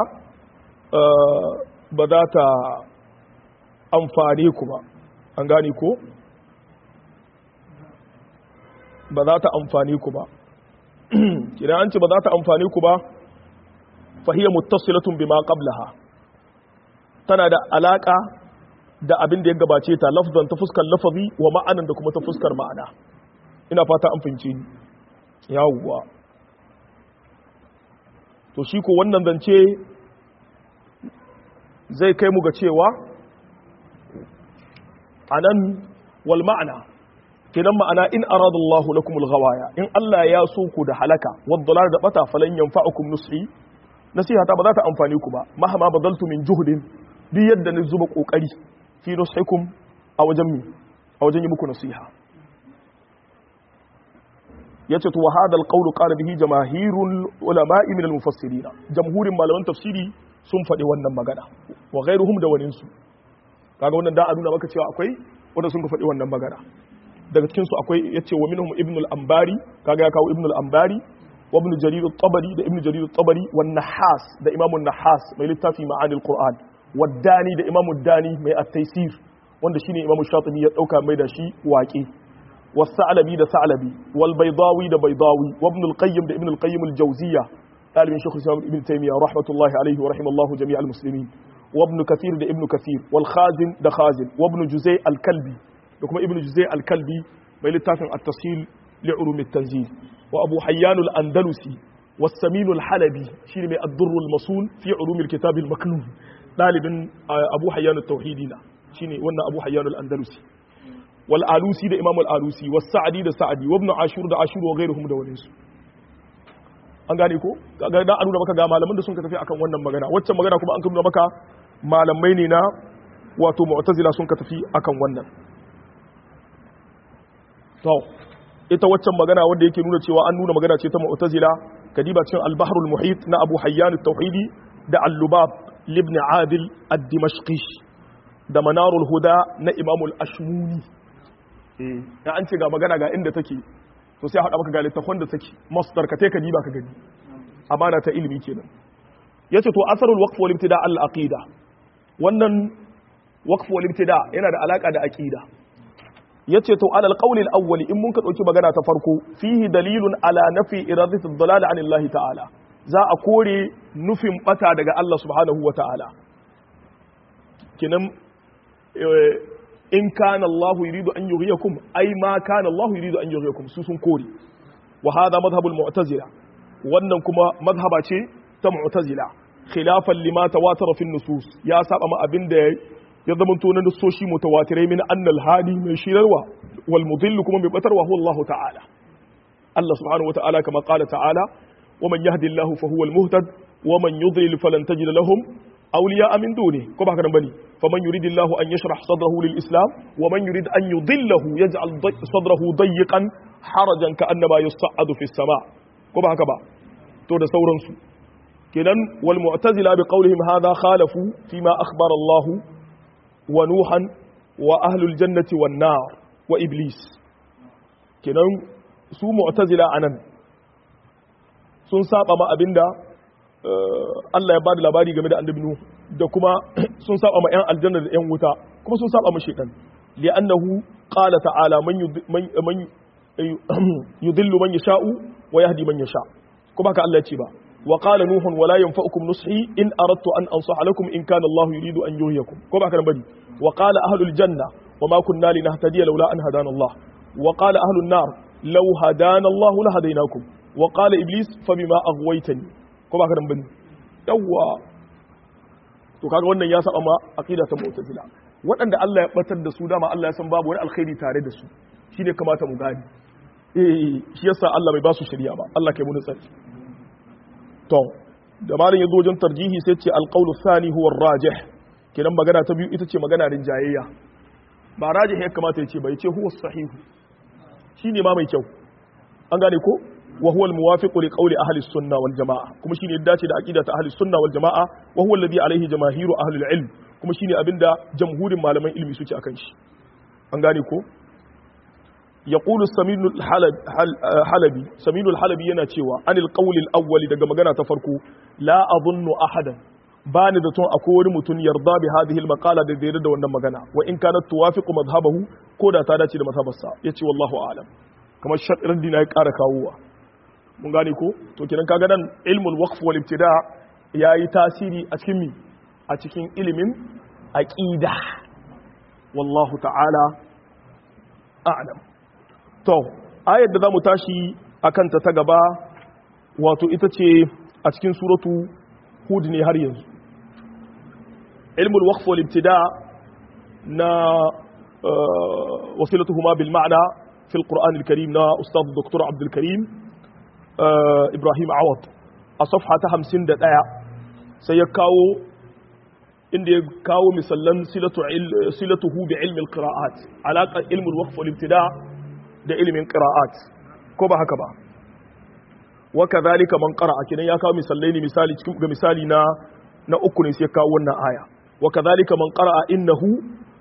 ba za ta amfane ku ba an gane ko ba za ta amfane ku ba kenan an ce ba za ta amfane ku ba fahiyar muttasilatun bima qablaha tana da alaka da abin da ya gabace ta lafzan ta fuskar lafazi wa ma'anan da kuma ta fuskar ma'ana ina fata an fahimce ni yawwa to shi ko wannan zance zai kai mu ga cewa anan wal ma'ana kenan ma'ana in arada Allahu lakumul ghawaya in Allah ya so ku da halaka wad dalal da bata falan yanfa'ukum nusi nasiha ta ba za ta amfani ku ba mahama badaltu min juhdin duk yadda ni zuba kokari fi nusikum a wajen mi a wajen yi muku nasiha yace to wa hadal qawlu qala bihi jamaahirul ulama'i min al mufassirin jamhurin malaman tafsiri sun faɗi wannan magana wa ghairuhum da waninsu kaga wannan da a nuna maka cewa akwai wanda sun ka faɗi wannan magana daga cikin su akwai yace wa minhum ibn al-ambari kaga ya kawo ibn al-ambari wa ibn jarir at-tabari da ibn jarir at-tabari wa nahas da imam an-nahas mai littafi ma'ani al-qur'an wa dani da imam ad-dani mai at-taysir wanda shine imam shatibi ya dauka mai da shi waƙe wa sa'labi da sa'labi wal baydawi da baydawi wa ibn al-qayyim da ibn al-qayyim al-jawziyya talibin shaykh islam ibn taymiyyah rahmatullahi alayhi wa rahimallahu jami'al muslimin وابن كثير ده ابن كثير والخازن ده خازن وابن جزي الكلبي ده كما ابن جزي الكلبي ما لتافن التسهيل لعلوم التنزيل وابو حيان الاندلسي والسمين الحلبي شيء من الضر المصون في علوم الكتاب المكنون طالب ابو حيان التوحيدي شيء وانا ابو حيان الاندلسي والآلوسي ده امام الآلوسي والسعدي ده سعدي وابن عاشور ده عاشور وغيرهم ده ولنسو an gane ko ga da an nuna maka ga malaman da sun ka tafi akan wannan magana waccan magana kuma an nuna maka malamai ne na wato mu'tazila sun ka tafi akan wannan to ita waccan magana wanda yake nuna cewa an nuna magana ce ta mu'tazila kadiba cikin al-bahrul muhit na Abu Hayyan at-Tauhidi da al-Lubab ibn Adil ad-Dimashqi da Manarul Huda na Imam al-Ashmuni eh da an ce ga magana ga inda take to sai haɗa maka ga littafin da take masdar ka ka diba ka gani amana ta ilimi kenan yace to asarul waqf wal ibtida al aqida wannan waqf wal ibtida yana da alaka da aqida yace to alal qawl al awwal in mun ka dauki magana ta farko fihi dalilun ala nafi iradati ad-dalal an Allah ta'ala za a kore nufin bata daga Allah subhanahu wa ta'ala kenan in kana Allah yuridu an yughiyakum ai ma kana Allah yuridu an yughiyakum su sun kore wa hada madhhabul mu'tazila wannan kuma madhhaba ce ta mu'tazila khilafan lima tawatara fi nusus ya saba ma abinda ya zama to na nusoshi mutawatirai min annal hadi mai shirarwa wal mudillu kuma mai batarwa huwa Allah ta'ala Allah subhanahu wa ta'ala kama qala ta'ala wa man yahdi Allah fa huwa al muhtad wa man yudlil falan tajid lahum awliya min duni ko ba haka nan bane faman yuridillahu an yashrah sadrahu lil islam wa man yurid an yudillahu yaj'al sadrahu dayyqan harajan ka'annama yus'adu fis sama ko ba haka ba to da sauransu kenan wal mu'tazila bi qawlihim hadha khalafu fima akhbara Allah wa nuhan wa ahlul jannati wan nar wa iblis kenan su mu'tazila anan sun saba ma abinda Allah ya bada labari game da annabi Nuh da kuma sun saba ma 'yan aljanna da 'yan wuta kuma sun saba ma shaitan li'annahu qala ta'ala man man yudillu man yasha'u wa yahdi man yasha kuma haka Allah ya ce ba wa qala nuhun wala yanfa'ukum nushi in aradtu an ansaha lakum in kana Allah yuridu an yuhyikum ko ba haka bane wa qala ahlul janna wa ma kunna linahtadiya laula an hadana Allah wa qala ahlun nar law hadana Allah la hadainakum wa qala iblis fa bima aghwaytani ko ba ka dan bane yawwa to kaga wannan ya saba ma aqida ta mu'tazila waɗanda Allah ya batar da su dama Allah ya san babu wani alkhairi tare da su shine kamata mu gani eh shi yasa Allah bai ba su shari'a ba Allah kai mu tsari to da malin yazo wajen tarjihi sai ce alqawlu thani huwa arrajih kenan magana ta biyu ita ce magana rinjayayya ba rajih ya kamata ya ce bai ce huwa sahihu shine ma mai kyau an gane ko وهو الموافق لقول أهل السنة والجماعة كما شيني الداتي دا أكيدة أهل السنة والجماعة وهو الذي عليه جماهير أهل العلم كما شيني أبن دا جمهور معلمين علمي سوتي أكنش أنغاني كو يقول السمين الحلبي سمين الحلبي yana cewa عن القول الأول daga magana ta farko la adhunnu ahadan bani da tun akwai wani mutum yarda bi hadhihi al-maqala da zai da wannan magana wa in kanat tuwafiqu madhhabahu ko da ta dace da mazhabarsa yace wallahu a'lam kamar shaɗin dina ya ƙara kawowa mun gane ko to kenan kaga nan ilmul waqf wal ibtida yayi tasiri a cikin mi a cikin ilimin aqida wallahu ta'ala a'lam to ayar da zamu tashi akan ta ta gaba wato ita ce a cikin suratu hud ne har yanzu ilmul waqf wal ibtida na wasilatuhuma bil ma'na في القرآن الكريم نا أستاذ الدكتور عبد الكريم آه إبراهيم عوض الصفحة همسين دا دايا سيكاو إن يكاو مثلا صلة صلته بعلم القراءات علاقة علم الوقف والابتداء da ilimin qira'at ko ba haka ba wa kadhalika man qara'a kinan ya kawo misalai ne misali cikin ga misali na na uku ne sai ya kawo wannan aya wa kadhalika man qara'a innahu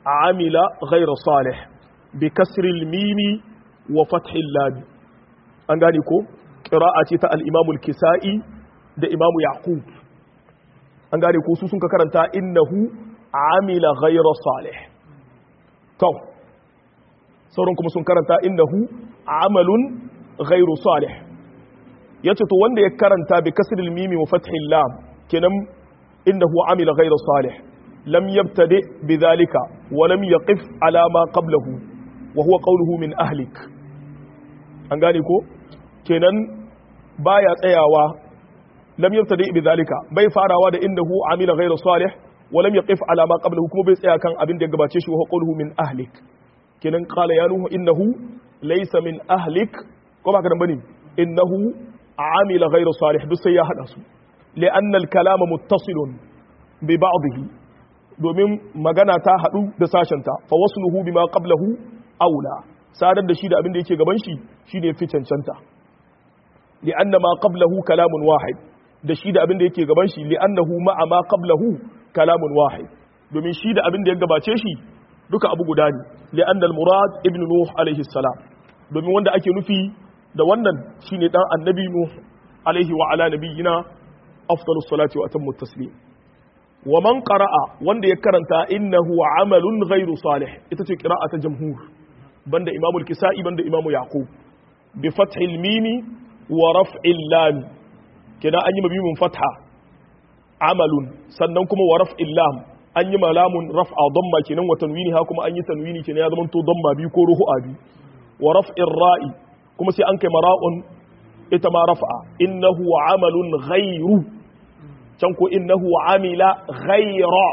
amila ghayra salih bi kasri al-mim wa fath al-lam an gane ko qira'a ce ta al-imam al-kisai da imam yaqub an gane ko su sun ka karanta innahu amila ghayra salih to sauran kuma sun karanta innahu amalun ghayru salih yace to wanda ya karanta bi kasri al-mim wa fath al-lam kenan innahu amila ghayra salih lam yabtadi bidhalika wa lam yaqif ala ma qablahu wa huwa qawluhu min ahlik an gane ko kenan baya tsayawa lam yabtadi bidhalika bai farawa da innahu amila ghayra salih wa lam yaqif ala ma qablahu kuma bai tsaya kan abin da ya gabace shi wa huwa qawluhu min ahlik kenan qala ya nuhu innahu laysa min ahlik ko ba ka dan bane innahu amila ghayra salih duk sai ya hada su li'anna al-kalama muttasilun bi ba'dihi domin magana ta haɗu da sashenta fa wasluhu bima qablahu aula sadar da shi da abin da yake gaban shi shine fi cancanta li'anna ma qablahu kalamun wahid da shi da abin da yake gaban shi li'annahu ma'a ma qablahu kalamun wahid domin shi da abin da ya gabace shi duka abu guda ne li'anna al-murad ibn nuh alaihi salam domin wanda ake nufi da wannan shine dan annabi nuh alaihi wa ala nabiyina afdalus salati wa atammu taslim wa man qara'a wanda ya karanta innahu amalun ghairu salih ita ce qira'ata jamhur banda imamul kisa'i banda imamu yaqub bi fathil mimi wa raf'il lam kina an yi mabimin fatha amalun sannan kuma wa raf'il lam an yi malamun raf'a damma kenan wa tanwini ha kuma an yi tanwini kenan ya zama to damma bi ko ruhu'a bi wa raf'ir ra'i kuma sai an kai mara'un ita ma raf'a innahu amalun ghairu can ko innahu amila ghayra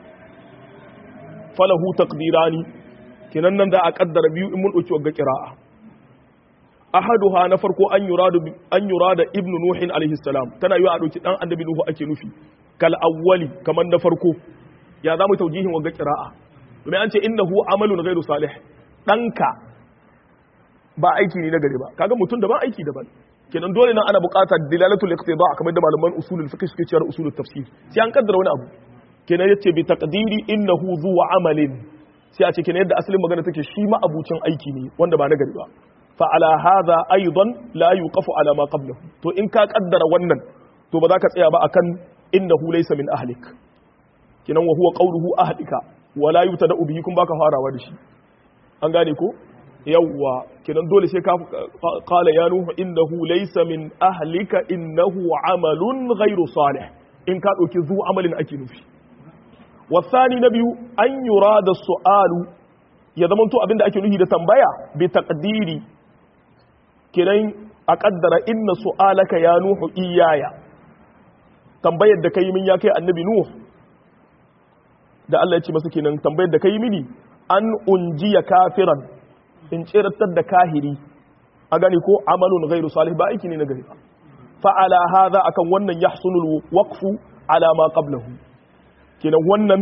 falahu taqdirani kinan nan da a kaddara biyu in mun dauki wagga qira'a ahaduha na farko an yuradu an yurada ibnu nuh alaihi salam tana yi a dauki dan annabi nuhu ake nufi kal awwali kaman na farko ya zamu taujihin wagga qira'a domin an ce innahu amalun ghairu salih danka ba aiki ne na gari ba kaga mutum da ba aiki daban kenan dole nan ana buƙatar dilalatul iqtida kamar da malaman usulul fiqh suke cewa usulul tafsir sai an kaddara wani abu kenan yace bi taqdiri innahu zu amalin sai a ce kenan yadda asalin magana take shi ma abucin aiki ne wanda ba nagari ba fa ala hadha aidan la yuqafu ala ma qablahu to in ka kaddara wannan to ba za ka tsaya ba akan innahu laysa min ahlik kenan wa huwa qawluhu ahlika wala yubtada bihi kun baka farawa da shi an gane ko yawwa kenan dole sai ka qala ya nuhu innahu laysa min ahlika innahu amalun ghairu salih in ka dauki zu amalin ake nufi wasani na biyu an yurada su'alu ya zama to abinda ake nufi da tambaya bi taqdiri kenan a kaddara inna su'alaka ya nuhu iyaya tambayar da kai min ya kai annabi nuhu da Allah ya ce masa kenan tambayar da kai mini an unjiya kafiran in tsiratar da kahiri a gani ko amalun ghairu salih ba aiki ne na gari ba fa ala hadha akan wannan yahsulu waqfu ala ma qablahu kenan wannan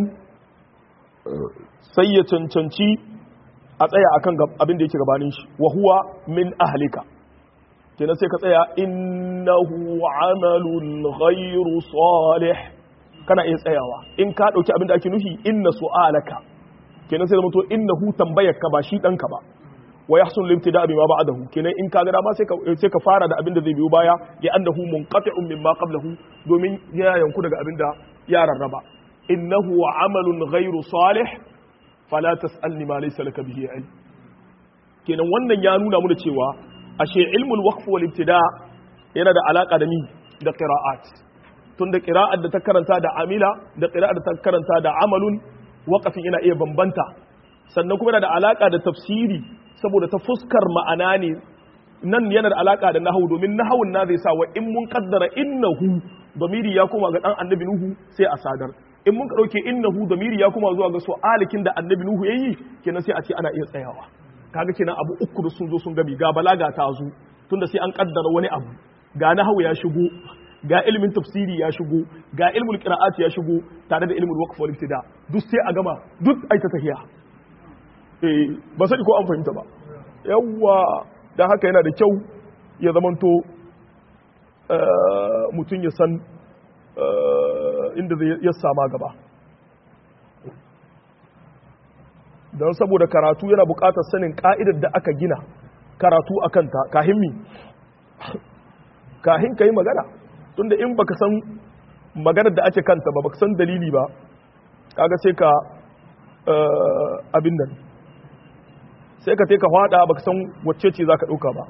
sai ya cancanci a tsaya akan abin da yake gabanin shi wa huwa min ahlika kenan sai ka tsaya innahu amalun ghairu salih kana iya tsayawa in ka dauki abin da ake nufi inna su'alaka kenan sai zama to innahu tambayarka ba shi danka ba wa yahsul limtida bima ba'dahu kenan in ka ga dama sai ka sai ka fara da abin da zai biyo baya ya annahu munqati'un mimma qablahu domin ya yanku daga abin da ya rarraba innahu amalun ghairu salih fala tas'alni ma laysa laka bihi ilm kenan wannan ya nuna mana cewa ashe ilmul waqf wal ibtida yana da alaka da ni da qira'at tunda qira'at da ta karanta da amila da qira'at da ta karanta da amalun waqafin yana iya bambanta sannan kuma yana da alaka da tafsiri saboda ta fuskar ma'ana ne nan yana da alaka da nahawu domin nahawun na zai sa wa in mun kaddara innahu damiri ya koma ga dan annabi nuhu sai a sadar in mun ka dauke innahu damiri ya koma zuwa ga su'alikin da annabi nuhu yayi kenan sai a ce ana iya tsayawa kaga kenan abu uku da sun zo sun gabi ga balaga ta zo tunda sai an kaddara wani abu ga nahawu ya shigo ga ilimin tafsiri ya shigo ga ilmul qira'at ya shigo tare da ilmul waqf wal ibtida duk sai a gama duk ai ta tahiya eh ba sani ko an fahimta ba yawwa dan haka yana da kyau ya zamanto mutum ya san inda zai ya sama gaba don saboda karatu yana buƙatar sanin ka'idar da aka gina karatu a kanta kahin mi kahin ka yi magana tunda in baka san maganar da ake kanta ba baka san dalili ba kaga sai ka abin nan sai ka ka hada baka san wacce ce za ka ɗauka ba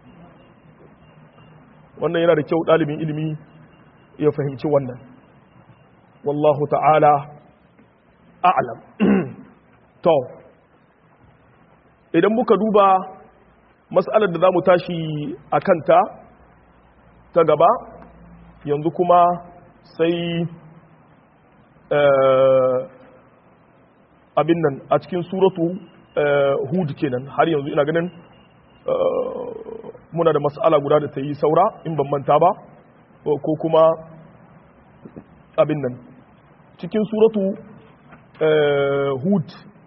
wannan yana da kyau ɗalibin ilimi ya fahimci wannan wallahu ta'ala a'lam to idan muka duba mas'alar da za mu tashi a kanta ta gaba yanzu kuma sai abin nan a cikin suratu hud kenan har yanzu ina ganin muna da mas'ala guda da ta yi saura in ban manta ba ko kuma abin nan cikin suratu hud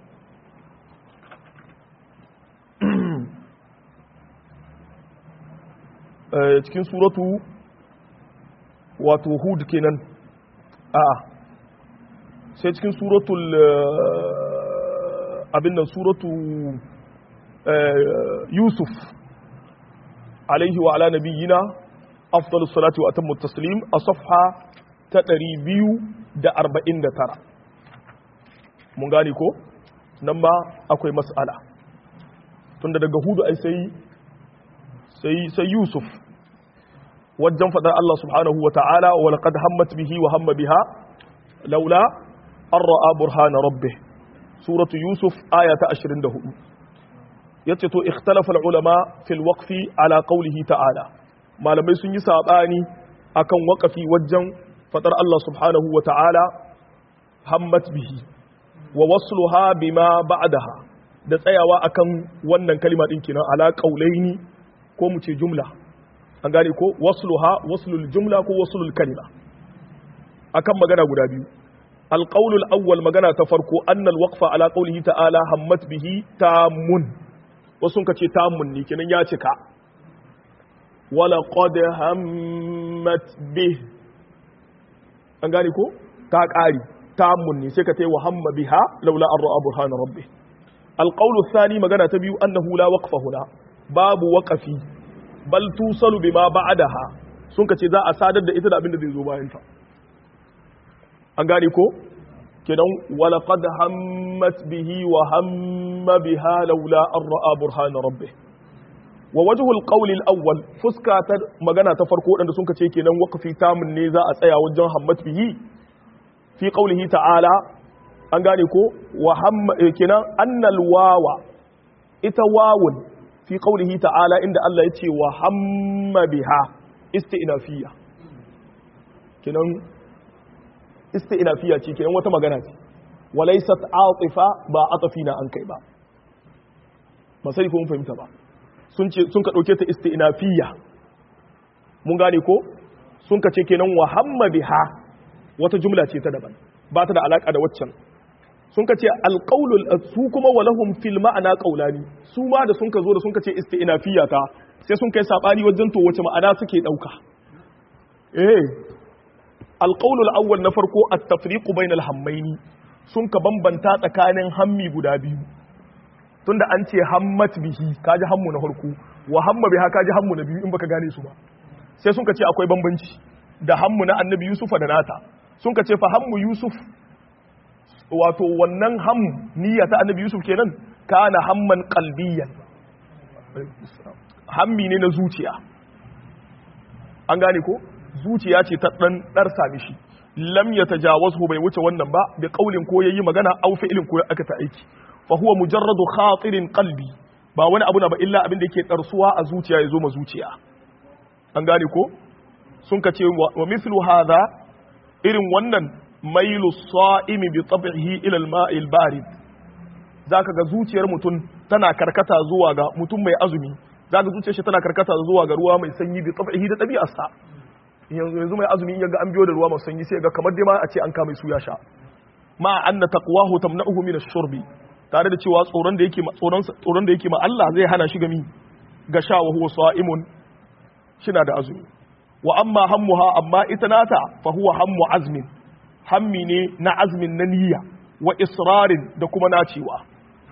cikin suratu wato hud kenan a sai cikin suratul abin nan suratu yusuf alaihi wa ala nabiyyina afdalus salati wa atammu taslim a safha ta 249 mun gane ko nan ma akwai mas'ala tunda daga hudu ai sai sai sai yusuf wajen fadar Allah subhanahu wa ta'ala wa laqad hammat bihi wa hamma biha laula an ra'a burhana rabbih suratu yusuf aya ta 24 yace to ikhtalafa ulama fil waqfi ala qawlihi ta'ala malamai sun yi sabani akan waqafi wajen fadar Allah subhanahu wa ta'ala hammat bihi wa wasluha bima ba'daha da tsayawa akan wannan kalima din kenan ala qaulaini ko mu ce jumla an gane ko wasluha waslul jumla ko waslul kalima akan magana guda biyu القول الأول مغانا تفرقو أن الوقف على قوله تعالى همت به تام وسنك تام نيكنا ياتك ولقد همت به أنغاني كو تاكاري تام ني سيكتي وهم بها لولا أن رأى برهان ربه القول الثاني مغانا تبيو أنه لا وقف هنا باب وقفي بل توصل بما بعدها سنك ذا أسادد إذا أبن ذي زبائن an gane ko kidan walaqad hammat bihi wa hamma biha laula an ra'a burhana rabbih wa wajhul qawl al-awwal fuska ta magana ta farko wadanda sun kace kenan waqfi tamun ne za a tsaya wajen hammat bihi fi qawlihi ta'ala an gane ko wa hamma kenan annal wawa ita wawun fi qawlihi ta'ala inda Allah yace wa hamma biha isti'nafiyya kenan isti'nafiya ce kenan wata magana ce walaysat atifa ba atafina an kai ba ba sai ko mun fahimta ba sun ce sun ka dauke ta isti'nafiya mun gane ko sun ka ce kenan wa hamma biha wata jumla ce ta daban ba ta da alaka da waccan sun ka ce alqaulul su kuma walahum fil ma'ana qaulani su ma da sun ka zo da sun ka ce isti'nafiya ta sai sun kai sabani wajen to wace ma'ana suke dauka eh alƙaunul awwal na farko a tafriqu bainal hammaini sun ka bambanta tsakanin hammi guda biyu tunda an ce hammat bihi kaji hammu na farko wa hamma biha kaji hammu na biyu in baka gane su ba sai sun ka ce akwai bambanci da hammu na annabi yusufa da nata sun ka ce fa hammu yusuf wato wannan hammu niyya ta annabi yusuf kenan kana hamman qalbiyan hammi ne na zuciya an gane ko zuciya ce ta dan dar sami shi lam yatajawazhu bai wuce wannan ba bi qaulin ko yayi magana aw fi'lin ko aka ta aiki fa huwa mujarradu khatirin qalbi ba wani abu na ba illa abin da yake darsuwa a zuciya yazo ma zuciya an gane ko sun ka ce wa mithlu hadha irin wannan mailu sa'imi bi tab'ihi ila al-ma'i al-barid zaka ga zuciyar mutum tana karkata zuwa ga mutum mai azumi zaka zuciyar shi tana karkata zuwa ga ruwa mai sanyi bi tab'ihi da dabi'arsa yanzu yanzu mai azumi yaga an biyo da ruwa mai sanyi sai ga kamar dai ma a ce an kama su ya sha ma anna taqwahu tamna'uhu min ash-shurbi tare da cewa tsoron da yake tsoron tsoron da yake ma Allah zai hana shi gami ga sha wa huwa sa'imun shina da azumi wa amma hammuha amma ita nata fa huwa hammu azmin hammi ne na azmin na niyya wa israrin da kuma nacewa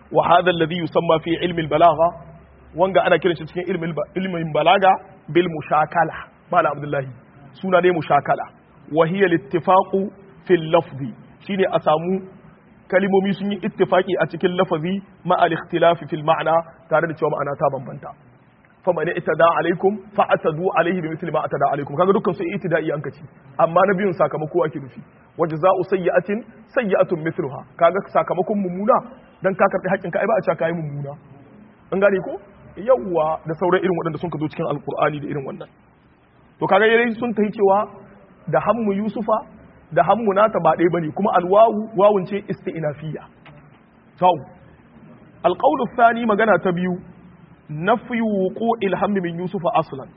wa hadha alladhi yusamma fi ilmi al-balagha wanga ana kiran shi cikin ilmin ilmin balaga bil mushakala mala abdullahi suna ne mushakala wa hiya al-ittifaqu fil lafzi shine a samu kalimomi sun yi ittifaki a cikin lafazi ma al-ikhtilafi fil ma'na tare da cewa ma'ana ta bambanta faman itada alaikum fa atadu alaihi bi mithli ma atada alaikum kaga dukkan su itida'i an kaci amma na biyun sakamako ake nufi wajza'u sayyi'atin sayyi'atun mithluha kaga sakamakon mummuna dan ka karbi haƙƙin ka ai ba a cewa kai mummuna an gane ko yawwa da sauran irin waɗanda sun ka zo cikin alqur'ani da irin wannan to kaga yayin sun tahi cewa da hammu yusufa da hammu nata ba ɗaya bane kuma alwawu wawun ce isti'nafiyya to alqawlu thani magana ta biyu nafi wuqu'il hammi min yusufa aslan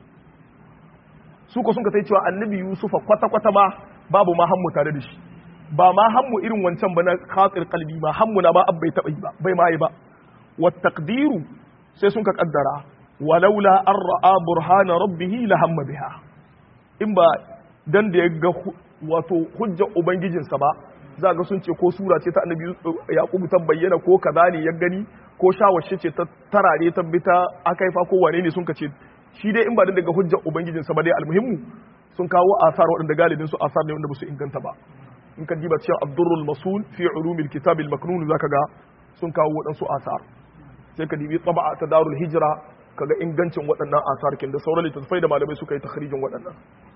su ko sun ka sai cewa annabi yusufa kwata kwata ma babu ma hammu tare da shi ba ma hammu irin wancan ba na khatir qalbi ma hammu na ba abbai taba yi ba bai ma yi ba wa taqdiru sai sun ka kaddara walaula an ra'a burhana rabbih la hamma biha in ba dan da ya ga wato hujja ubangijinsa ba za ga sun ce ko sura ce ta annabi yaqubu ta bayyana ko kaza ne ya gani ko shawashe ce ta tarare ta bi ta akaifa ko wane ne sun ka ce shi dai in ba daga hujjar ubangijinsa ba dai almuhimmu sun kawo asar waɗanda galibin su asar ne wanda ba su inganta ba in ka diba cewa abdurrul masul fi ulumil kitab al maknun zaka ga sun kawo waɗansu asar sai ka dibi taba'a ta darul hijra kaga ingancin waɗannan asar kin da sauran littattafai da malamai suka yi takhrijin waɗannan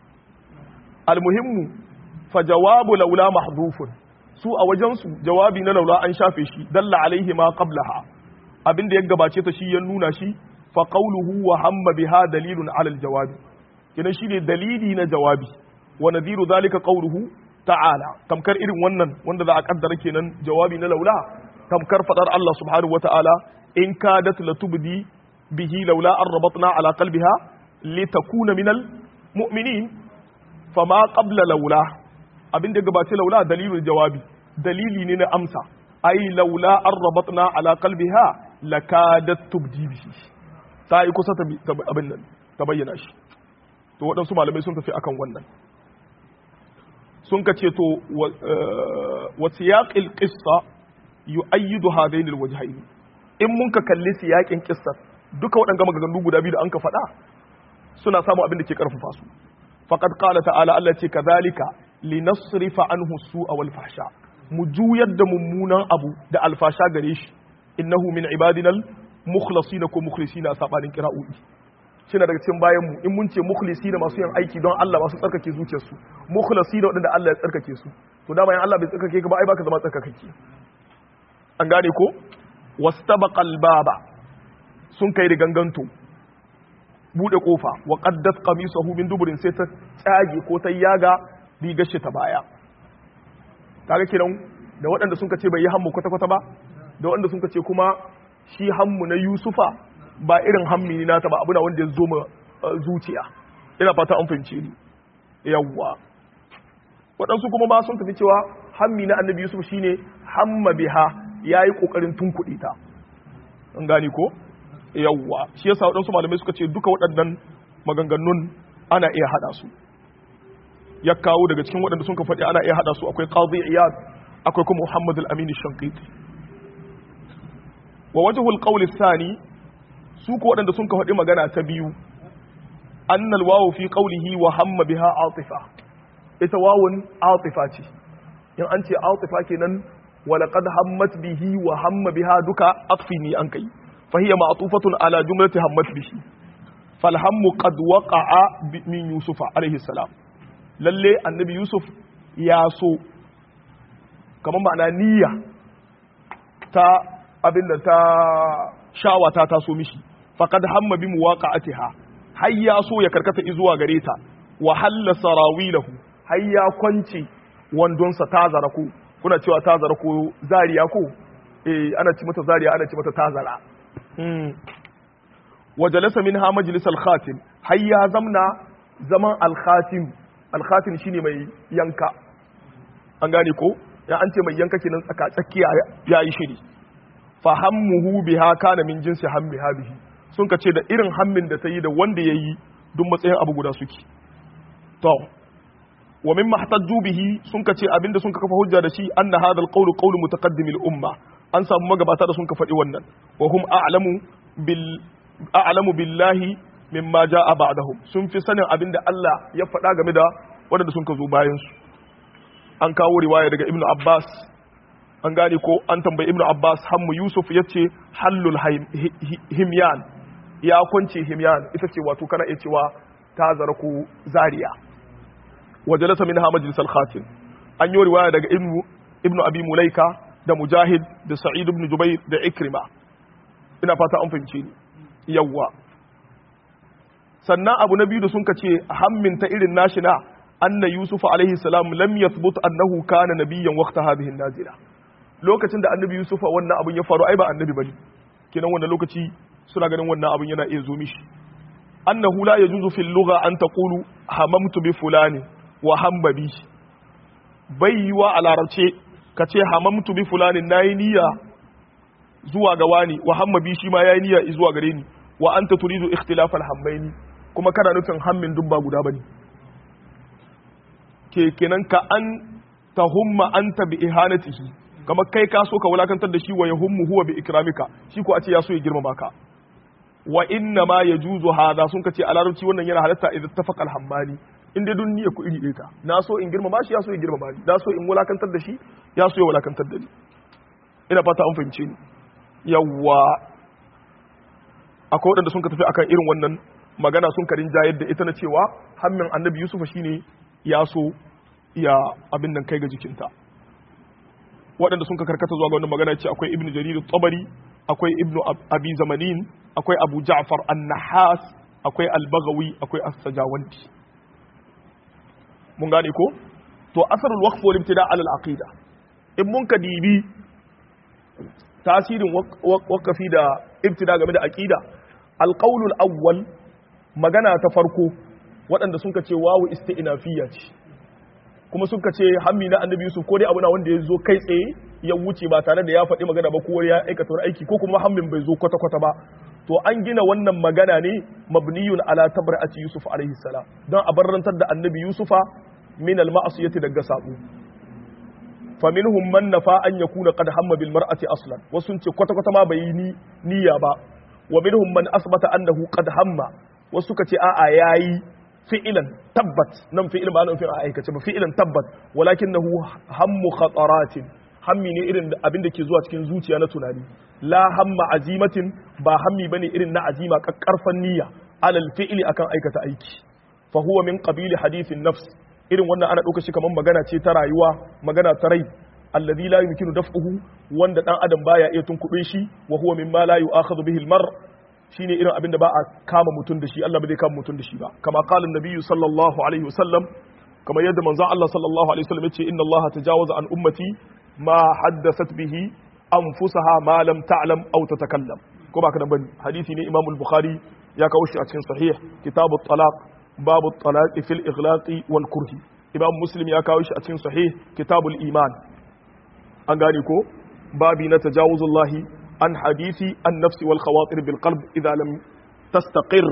almuhimmu fa jawabu laula mahdhufun su a wajensu jawabi na laula an shafe shi dalla alaihi ma qablaha abinda ya gabace ta shi ya nuna shi fa qawluhu wa hamma biha dalilun ala aljawabi kenan shine dalili na jawabi wa nadhiru zalika qawluhu ta'ala tamkar irin wannan wanda za a kaddara kenan jawabi na laula tamkar fadar Allah subhanahu wata'ala in kadat latubdi bihi laula an rabatna ala qalbiha litakuna minal mu'minin fama qabla laula abinda gabace laula dalilul jawabi dalili ne na amsa ai laula an rabatna ala qalbiha lakadat tubdi bihi ta yi kusa ta abin nan ta bayyana shi to waɗansu malamai sun tafi akan wannan sun ka ce to wa siyaqil qissa yu'ayyidu hadain alwajhayn in mun ka kalli siyaqin qissar duka waɗanga maganganu guda biyu da an ka faɗa suna samu abin da ke karfafa su faqad qala ta'ala Allah ce kadhalika linasrifa anhu su'a wal fahsha mu juyar da mummunan abu da alfasha gare shi innahu min ibadinal mukhlasina ko mukhlisina a sabanin kira'o'i shine daga cikin bayan mu in mun ce mukhlisina masu yin aiki don Allah masu tsarkake zuciyarsu mukhlisina wadanda Allah ya tsarkake su to dama in Allah bai tsarkake ka ba ai baka zama tsarkakake an gane ko wastabaqal baba sun kai da ganganto bude kofa wa qaddat qamisahu min duburin sai ta tsage ko ta yaga rigar shi ta baya kaga kiran da waɗanda sun ce bai yi hammu kwata-kwata ba da waɗanda sun ce kuma shi hammu na yusufa ba irin hammi ne nata ba abu na wanda ya zo ma zuciya ina fata an fahimce ni yawwa waɗansu kuma ba sun tafi cewa hammi na annabi yusuf shine hamma biha ya yi ƙoƙarin tunkuɗe ta an gane ko yawwa shi yasa waɗansu malamai suka ce duka waɗannan maganganun ana iya haɗa su ya kawo daga cikin waɗanda sun ka faɗi ana iya haɗa su akwai qadi iyad akwai kuma muhammad al-amin shankiti wa wajhul qawl thani su ko waɗanda sun ka faɗi magana ta biyu annal wawu fi qawlihi wa hamma biha atifa ita wawun atifa ce in an ce atifa kenan wa laqad hammat bihi wa hamma biha duka atfi ni an kai fa hiya ma'tufatun ala jumlati hammat bihi fal hammu qad waqa'a min yusufa alayhi salam lalle annabi yusuf ya so kamar ma'ana niyya ta abinda ta shawata ta so mishi faqad hamma bi muwaqa'atiha har ya so ya karkata zuwa gare ta wa halla sarawilahu har ya kwance wandonsa ta zara ko kuna cewa ta zara ko zariya ko eh ana ci mata zariya ana ci mata ta zara hmm wa jalasa minha majlis al-khatim har ya zamna zaman al-khatim al-khatim shine mai yanka an gane ko ya an ce mai yanka kenan tsaka tsakiya yayi shiri fa hammuhu biha kana min jinsi hammiha bihi sun ka ce da irin hammin da ta yi da wanda ya yi duk matsayin abu guda suke to wa min mahtajju bihi sun ka ce abinda sun ka kafa hujja da shi anna hadha alqawl qawl mutaqaddim al umma an samu magabata da sun ka faɗi wannan wa hum a'lamu bil a'lamu billahi mimma ja'a ba'dahum sun fi sanin abinda Allah ya faɗa game da wanda sun ka zo bayan su an kawo riwaya daga ibnu abbas an gane ko an tambayi ibnu abbas hammu yusuf yace hallul himyan ya kwance himyan ita ce wato kana iya cewa ta zara ko zariya wa jalasa minha majlisal khatim an yi riwaya daga ibnu ibnu abi mulaika da mujahid da sa'id ibn jubair da ikrima ina fata an fahimce ni yawwa sannan abu na biyu da sun ka ce hammin ta irin nashi na anna yusuf alaihi salam lam yathbut annahu kana nabiyyan waqta hadhihi nazila lokacin da annabi yusuf wannan abun ya faru ai ba annabi bane kenan wannan lokaci suna ganin wannan abun yana iya zo mishi annahu la yajuzu fil lugha an taqulu hamamtu bi fulani wa hamma bi bai yiwa a larabce ka ce hamamtu bi fulani nayi niyya zuwa ga wani wa hamma bi shi ma yayi niyya zuwa gare ni wa anta turidu ikhtilaf al hammaini kuma kana nufin hammin dubba guda bane ke kenan ka an tahumma anta bi ihanatihi kamar kai ka so ka wulakantar da shi wa yahummu huwa bi ikramika shi ko a ce ya so ya girmama ka wa inna ma yajuzu hada sun kace a larabci wannan yana halatta idan tafaqa al-hammani in dai dunniya ku iri ɗaya na so in girmama shi ya so ya girmama ni na so in wulakantar da shi ya so ya wulakantar da ni ina fata an fahimce ni yawwa akwai waɗanda sun ka tafi akan irin wannan magana sun karin jayar da ita na cewa hammin annabi yusufa shine ya so ya abin nan kai ga jikinta waɗanda sun ka karkata zuwa ga wannan magana ce akwai ibnu jarir tabari akwai ibnu abi zamanin akwai abu ja'far an-nahas akwai al-baghawi akwai as-sajawandi mun gane ko to asarul waqf wal ibtida' ala al-aqida in mun ka dibi tasirin waqafi da ibtida game da aqida al-qawl al-awwal magana ta farko waɗanda sun ka ce wawu isti'nafiyya ce kuma suka ce hammi na annabi yusuf ko dai abu na wanda ya zo kai tsaye ya wuce ba tare da ya faɗi magana ba ko ya aikata wani aiki ko kuma hammin bai zo kwata kwata ba to an gina wannan magana ne mabniyun ala tabra'ati yusuf alaihi salam don a barrantar da annabi yusufa min al ma'asiyati daga sabo fa minhum man nafa an yakuna qad hamma bil mar'ati aslan wasu ce kwata kwata ma bai yi niyya ba wa minhum man asbata annahu qad hamma wasu suka ce a'a yayi fi'ilan tabbat nan fi'il ba nan fi'il a aikace ba fi'ilan tabbat walakinahu hammu khataratin hammi ne irin abin da ke zuwa cikin zuciya na tunani la hamma azimatin ba hammi bane irin na azima kakkarfan niyya alal fi'ili akan aikata aiki fa huwa min qabili hadithin nafs irin wannan ana dauka shi kaman magana ce ta rayuwa magana ta rai alladhi la yumkinu daf'uhu wanda dan adam baya iya tunkube shi wa huwa mimma la yu'akhadhu bihi al-mar' shine irin abin da ba a kama mutum da shi Allah ba zai kama mutum da shi ba kama qala nabiyyu sallallahu alaihi wasallam kama yadda manzon Allah sallallahu alaihi wasallam yace inna Allah tajawaza an ummati ma haddathat bihi anfusaha ma lam ta'lam aw tatakallam ko ba kana bane hadisi ne Imam al-Bukhari ya kawo shi a cikin sahih kitabut talaq babu talaq fil ighlaqi wal kurhi Imam Muslim ya kawo shi a cikin sahih kitabul iman an gane ko babi na tajawuzullahi عن حديث النفس والخواطر بالقلب إذا لم تستقر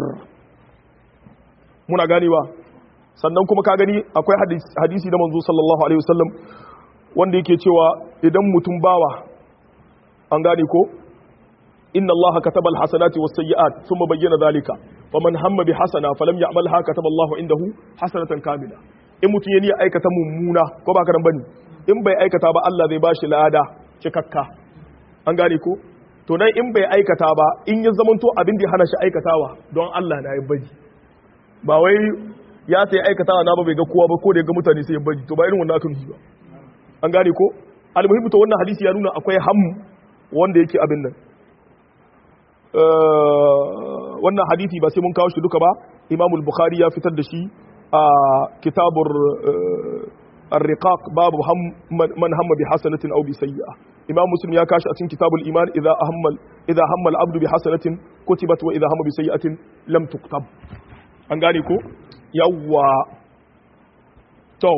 muna ganewa sannan kuma ka gani akwai hadisi da manzo sallallahu alaihi wasallam wanda yake cewa idan mutum bawa an gane ko inna allaha kataba alhasanati was-sayyi'at thumma bayyana dhalika faman hamma bi hasana falam ya'malha kataba allahu indahu hasanatan kamila in mutum ya niyya aikata mummuna ko ba ka nan bane in bai aikata ba Allah zai bashi lada cikakka an gane ko to nan in bai aikata ba in ya zamanto abin da ya hana shi aikatawa don Allah na ya bari ba wai ya sai aikatawa na ba bai ga kowa ba ko da ya ga mutane sai ya bari to ba irin wannan akan ba an gane ko almuhimmi to wannan hadisi ya nuna akwai ham wanda yake abin nan wannan hadisi ba sai mun kawo shi duka ba Imam al-Bukhari ya fitar da shi a kitabur الرقاق باب هم من هم بحسنة أو بسيئة إمام مسلم يا كاش أتين كتاب الإيمان إذا هم إذا هم العبد بحسنة كتبت وإذا هم بسيئة لم تكتب أنغانيكو يوا تو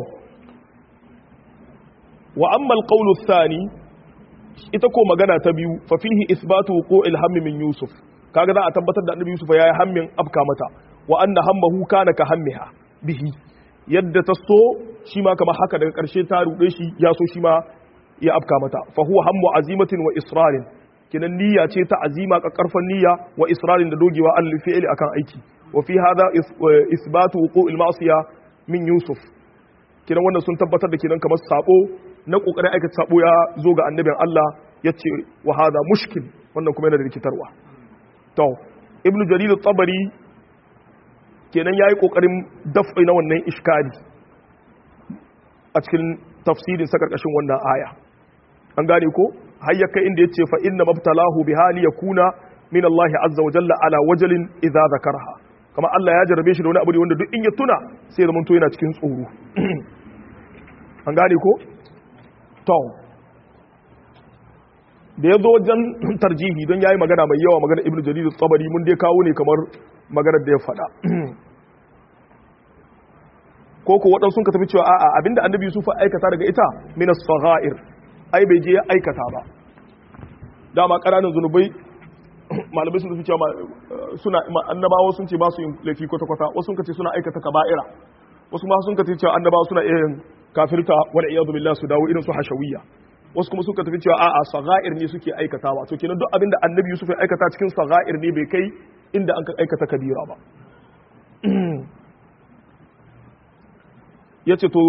وأما القول الثاني إتكو مغانا تبيو ففيه إثبات وقوع الهم من يوسف kaga za a tabbatar da annabi Yusuf ya yi hammin abka mata wa anna hammahu kana ka hammiha bihi yadda ta so shi ma kamar haka daga ƙarshe ta ruɗe shi ya so shi ma ya afka mata fa huwa hammu azimatin wa israrin kinan niyya ce ta azima karfan niyya wa israrin da dogewa al fi'li akan aiki wa fi hadha isbatu wuqu'il ma'siya min yusuf kinan wannan sun tabbatar da kinan kamar sabo na kokarin aikata sabo ya zo ga annabin Allah yace wa hadha mushkil wannan kuma yana da rikitarwa to ibnu jarir at-tabari kenan yayi kokarin daf'i na wannan iskali a cikin tafsirin sa karkashin wannan aya an gane ko har ya kai inda yace fa inna mabtalahu bi hali yakuna min Allah azza wa jalla ala wajalin idza zakarha kama Allah ya jarabe shi da wani abu wanda duk in ya tuna sai zaman to yana cikin tsoro an gane ko to da ya zo wajen tarjihi don yayi magana mai yawa magana ibnu jarir tsabari mun dai kawo ne kamar maganar da ya faɗa ko ko waɗansu sun ka tafi cewa a'a abinda annabi yusuf aikata daga ita minas saghair ai bai je ya aikata ba dama ƙananan zunubai malamai sun tafi cewa suna annabawa sun ce ba su yin laifi kwata kwata wasu sun ce suna aikata kaba'ira wasu ma sun tafi cewa annabawa suna iya yin kafirta wal iyadu billah su dawo irin su hashawiyya wasu kuma suka tafi cewa a'a saghair ne suke aikatawa to kenan duk abinda annabi yusuf ya aikata cikin saghair ne bai kai inda an aikata kabira ba ya ce to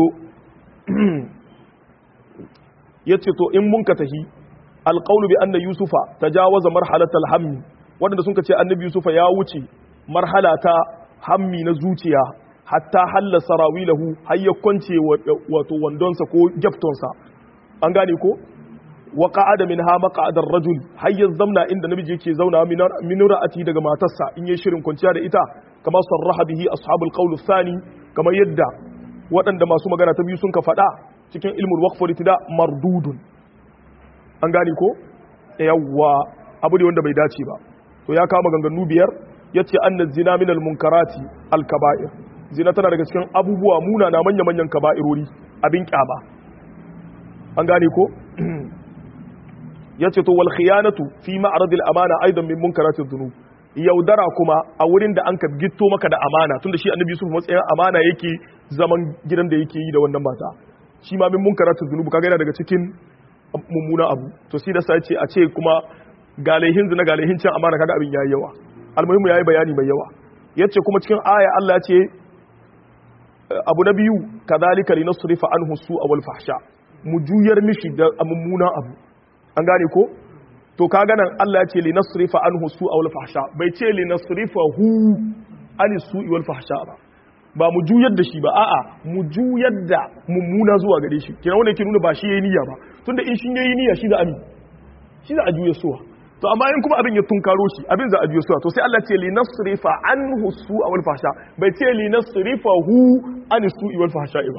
ya ce to in mun ka tahi alƙaunu bi anna yusufa ta jawaza marhalatal hammi waɗanda sun ka ce annabi yusufa ya wuce marhala ta hammi na zuciya hatta halla sarawilahu har ya kwance wato wandonsa ko gyaftonsa an gane ko wa qa'ada minha maq'adar rajul har ya zamna inda namiji yake zauna min ra'ati daga matarsa in yi shirin kwanciya da ita kama sarraha bihi ashabul qawl thani kamar yadda waɗanda masu magana ta biyu sun ka faɗa cikin ilmul waqful itida mardudun an gane ko yawwa abu ne wanda bai dace ba to ya kama ganganu biyar yace anna zina min al munkarati al kaba'ir zina tana daga cikin abubuwa muna na manya manyan kaba'irori abin kyama an gane ko yace to wal khiyanatu fi ma'rad al amana aidan min munkarati dhunub yaudara kuma a wurin da an ka gitto maka da amana tunda shi annabi Yusuf matsayin amana yake zaman gidan da yake yi da wannan mata shi ma min munkaratu dhunubu kaga yana daga cikin mummuna abu to sai da sai ce a ce kuma galehin zina galehin cin amana kaga abin yayi yawa almuhimu yayi bayani mai yawa yace kuma cikin aya Allah ya ce abu na biyu kadhalika linasrifa anhu su'a wal fahsha mu juyar mishi da mummuna abu an gane ko to kaga nan Allah ya ce li nasrifa anhu su'a wal fahsha bai ce li nasrifa hu ani su'i wal fahsha ba ba mu juyar da shi ba a'a mu juyar da mummuna zuwa gare shi kina wanda yake nuna ba shi yayi niyya ba tunda in shi yayi niyya shi da ami shi da a juya suwa to amma in kuma abin ya tunkaro shi abin za a juya suwa to sai Allah ce li nasrifa anhu su'a wal fahsha bai ce li nasrifa hu ani su'i wal fahsha ba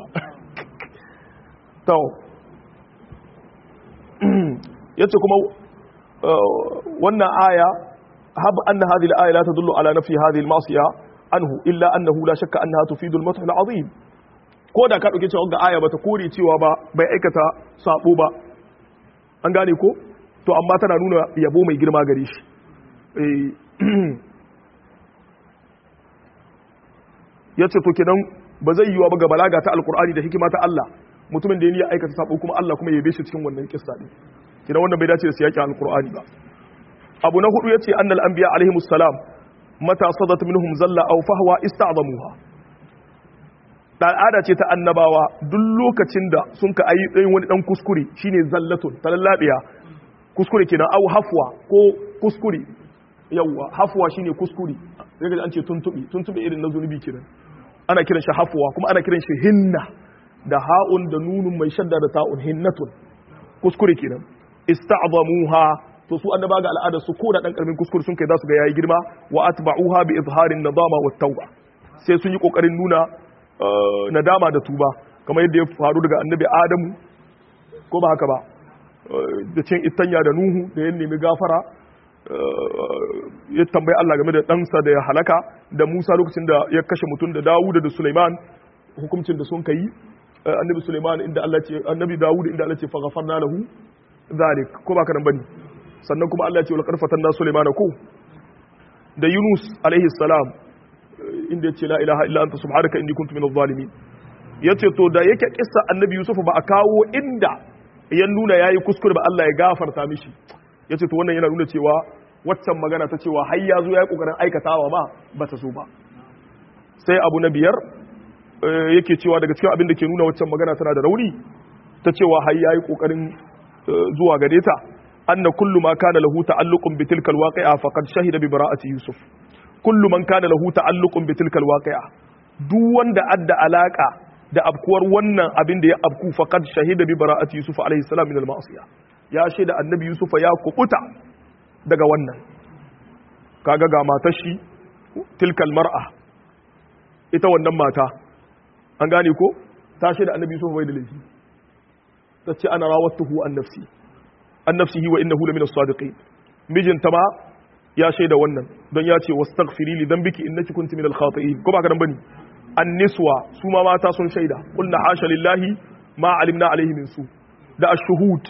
to yace kuma wannan aya hab anna hadhihi al-aya la tadullu ala nafi hadhihi al-ma'siya anhu illa annahu la shakka annaha tufidu al-math al-azim ko da ka dauke cewa ga aya bata kore cewa ba bai aikata sabo ba an gane ko to amma tana nuna yabo mai girma gare shi yace to kenan ba zai yiwa ba ga balaga ta alqur'ani da hikima ta Allah mutumin da ya aikata sabo kuma Allah kuma ya yabe shi cikin wannan kissa din kina wannan bai dace da siyakin alqur'ani ba abu na hudu yace annal anbiya alaihimus salam mata sadat minhum zalla aw fahwa ista'zamuha da al'ada ce ta annabawa duk lokacin da sun ka ayi ɗayin wani dan kuskure shine zallatun talallabiya kuskure kenan aw hafwa ko kuskure yawa hafwa shine kuskure sai ga an ce tuntubi tuntubi irin na zunubi kenan ana kiran shi hafwa kuma ana kiran shi hinna da ha'un da nunun mai shadda da ta'un hinnatun kuskure kenan ista'zamuha to su annaba ga al'ada su ko da dan karamin kuskure sun kai za su ga yayi girma wa atba'uha bi izharin nadama wat tauba sai sun yi kokarin nuna nadama da tuba kamar yadda ya faru daga annabi adamu ko ba haka ba da cin itanya da nuhu da ya nemi gafara ya tambayi Allah game da ɗansa da ya halaka da Musa lokacin da ya kashe mutum da Dawuda da Sulaiman hukuncin da sun kai annabi Sulaiman inda Allah ce annabi Dawud inda Allah ce fa ghafarna lahu zalik ko ba nan bane sannan kuma Allah ya ce wal qarfatan na Sulaiman ko da Yunus alaihi salam inda yace la ilaha illa anta subhanaka inni kuntu minadh zalimin yace to da yake kissa annabi Yusuf ba a kawo inda yan nuna yayi kuskure ba Allah ya gafarta mishi yace to wannan yana nuna cewa waccan magana ta cewa har ya zo yayi kokarin aikatawa ma bata so ba sai abu na biyar yake cewa daga cikin abin da ke nuna waccan magana tana da rauni ta cewa har yayi kokarin zuwa gare ta anna kullu ma kana lahu ta'alluqun bi tilka alwaqi'a faqad shahida bi bara'ati yusuf kullu man kana lahu ta'alluqun bi tilka alwaqi'a duk wanda adda alaka da abkuwar wannan abin da ya abku faqad shahida bi bara'ati yusuf alayhi salam min al-ma'siyah ya shaida annabi yusuf ya kubuta daga wannan kaga ga matar shi tilkal mar'a ita wannan mata an gane ko ta shaida annabi yusuf bai da laifi tace ana rawatuhu an nafsi an nafsihi wa innahu lamina as-sadiqin mijinta ma ya shaida wannan don ya ce wastaghfiri li dhanbiki innaki kunti minal khati'in ko ba ka dan bane an-niswa su ma mata sun shaida qulna hasha lillahi ma alimna alaihi min su da ash-shuhud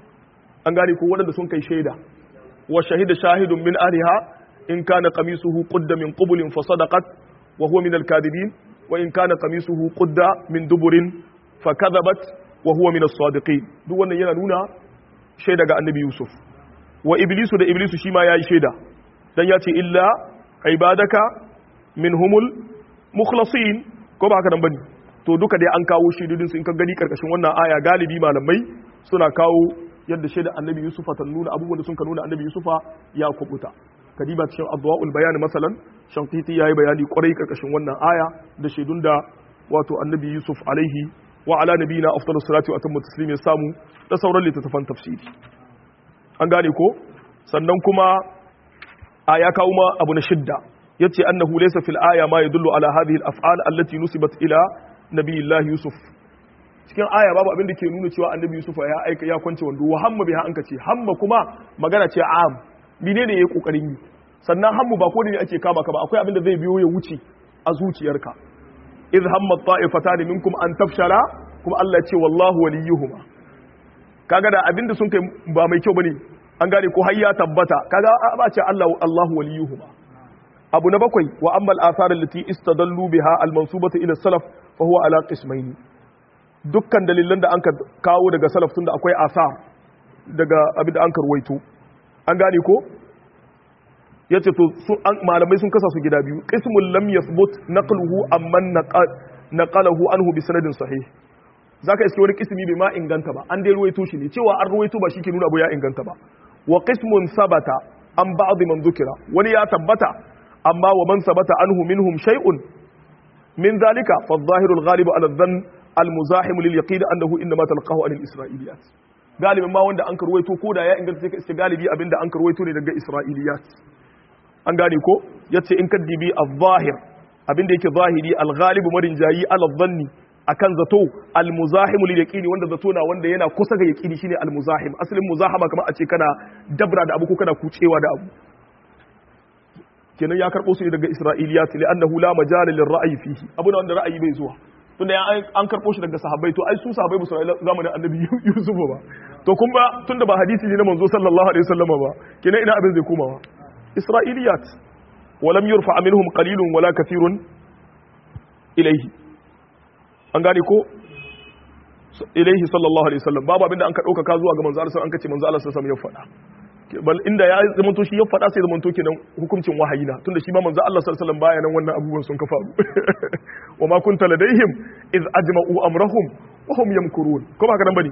an gane ko wanda sun kai shaida wa shahida shahidun min ahliha in kana qamisuhu qudda min qublin fa sadaqat wa huwa min al-kadibin wa in kana qamisuhu qudda min duburin fa kadhabat wa huwa min as-sadiqin duk wannan yana nuna shaida ga annabi yusuf wa iblisu da iblisu shi ma yayi shaida dan ya ce illa ibadaka minhumul mukhlasin ko ba haka nan bane to duka dai an kawo shaidodin su in ka gani karkashin wannan aya galibi malamai suna kawo yadda shaida annabi yusufa ta nuna abubuwan da sun ka nuna annabi yusufa ya kubuta kadiba cikin adwaul bayani masalan shankiti yayi bayani kwarai karkashin wannan aya da shaidun da wato annabi yusuf alaihi wa ala nabiyina afdalus salati wa atammu taslim ya samu da sauran littattafan tafsiri an gane ko sannan kuma a ya kawo ma abu na shidda yace annahu laysa fil aya ma yadullu ala hadhihi al af'al allati nusibat ila nabiyillahi yusuf cikin aya babu abin da ke nuna cewa annabi yusuf ya aika ya kwance wando wa hamma biha an kace hamma kuma magana ce am menene yayi kokarin yi sannan hammu ba ko ne ake kama ka ba akwai abin da zai biyo ya wuce a zuciyarka idh hamma ta'ifatan minkum an tafshala kuma Allah ya ce wallahu waliyuhuma kaga da abin da sun kai ba mai kyau bane an gane ko har ya tabbata kaga ba ce Allah Allahu waliyuhuma abu na bakwai wa ammal athar allati istadallu biha al-mansubatu ila salaf fa huwa ala qismayn dukkan dalilan da anka kawo daga salaf tunda akwai asar daga abin da anka ruwaito an gane ko yace to sun malamai sun kasa su gida biyu qismul lam yathbut naqluhu amman naqalahu anhu bi sanadin sahih zaka iske wani kismi bai ma inganta ba an dai ruwaito shi ne cewa an ruwaito ba shi ke nuna abu ya inganta ba wa qismun sabata an ba'd man dhukira wani ya tabbata amma wa man sabata anhu minhum shay'un min zalika fa adh-dhahiru al-ghalibu ala dhann al-muzahim lil yaqin annahu inma talaqahu an al-isra'iliyat galibin ma wanda an karwaito ko da ya inganta sai ka iske galibi abinda an karwaito ne daga isra'iliyat an gane ko yace in kaddibi adh-dhahir abinda yake zahiri al-ghalibu marin jayi ala dhanni akan zato al-muzahimu lil yaqini wanda zato na wanda yana kusa ga yaqini shine al-muzahim asalin muzahama kamar a ce kana dabra da abu ko kana kucewa da abu kenan ya karbo su daga isra'iliyat li annahu la majala lil ra'yi fihi abu na wanda ra'ayi bai zuwa tunda an karbo shi daga sahabbai to ai su sahabbai ba su zamanin annabi yusuf ba to kun ba tunda ba hadisi ne na manzo sallallahu alaihi wasallam ba kenan ina abin zai komawa isra'iliyat ولم يرفع منهم قليل ولا كثير إليه an gane ko ilaihi sallallahu alaihi wasallam babu abinda an ka dauka ka zuwa ga manzo Allah an kace manzo Allah sallallahu alaihi wasallam ya faɗa bal inda ya zamanto shi ya faɗa sai zamanto kenan hukuncin wahayi na tunda shi ma manzo Allah sallallahu alaihi wasallam baya nan wannan abubuwan sun ka faru wa ma kunta ladaihim iz ajma'u amrahum wa hum yamkurun ko ba ka nan bane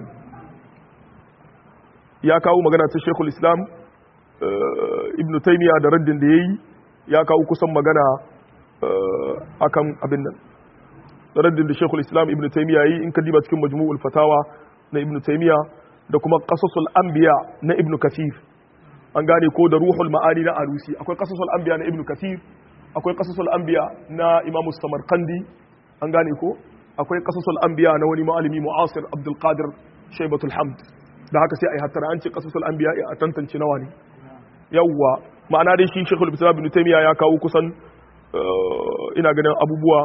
ya kawo magana ta Sheikhul Islam Ibn Taymiyyah da raddin da yayi ya kawo kusan magana akan abin nan raddin da Sheikhul Islam Ibn Taymiyyah yi in ka diba cikin Majmu'ul Fatawa na Ibn Taymiyyah da kuma Qasasul Anbiya na Ibn Kathir an gane ko da Ruhul Ma'ani na Alusi akwai Qasasul Anbiya na Ibn Kathir akwai Qasasul Anbiya na Imam Samarkandi an gane ko akwai Qasasul Anbiya na wani malami mu'asir Abdul Qadir Shaybatul Hamd da haka sai ai hattara an ce Qasasul Anbiya a tantance nawa ne yawwa ma'ana dai shi Sheikhul Islam Ibn Taymiyyah ya kawo kusan ina ganin abubuwa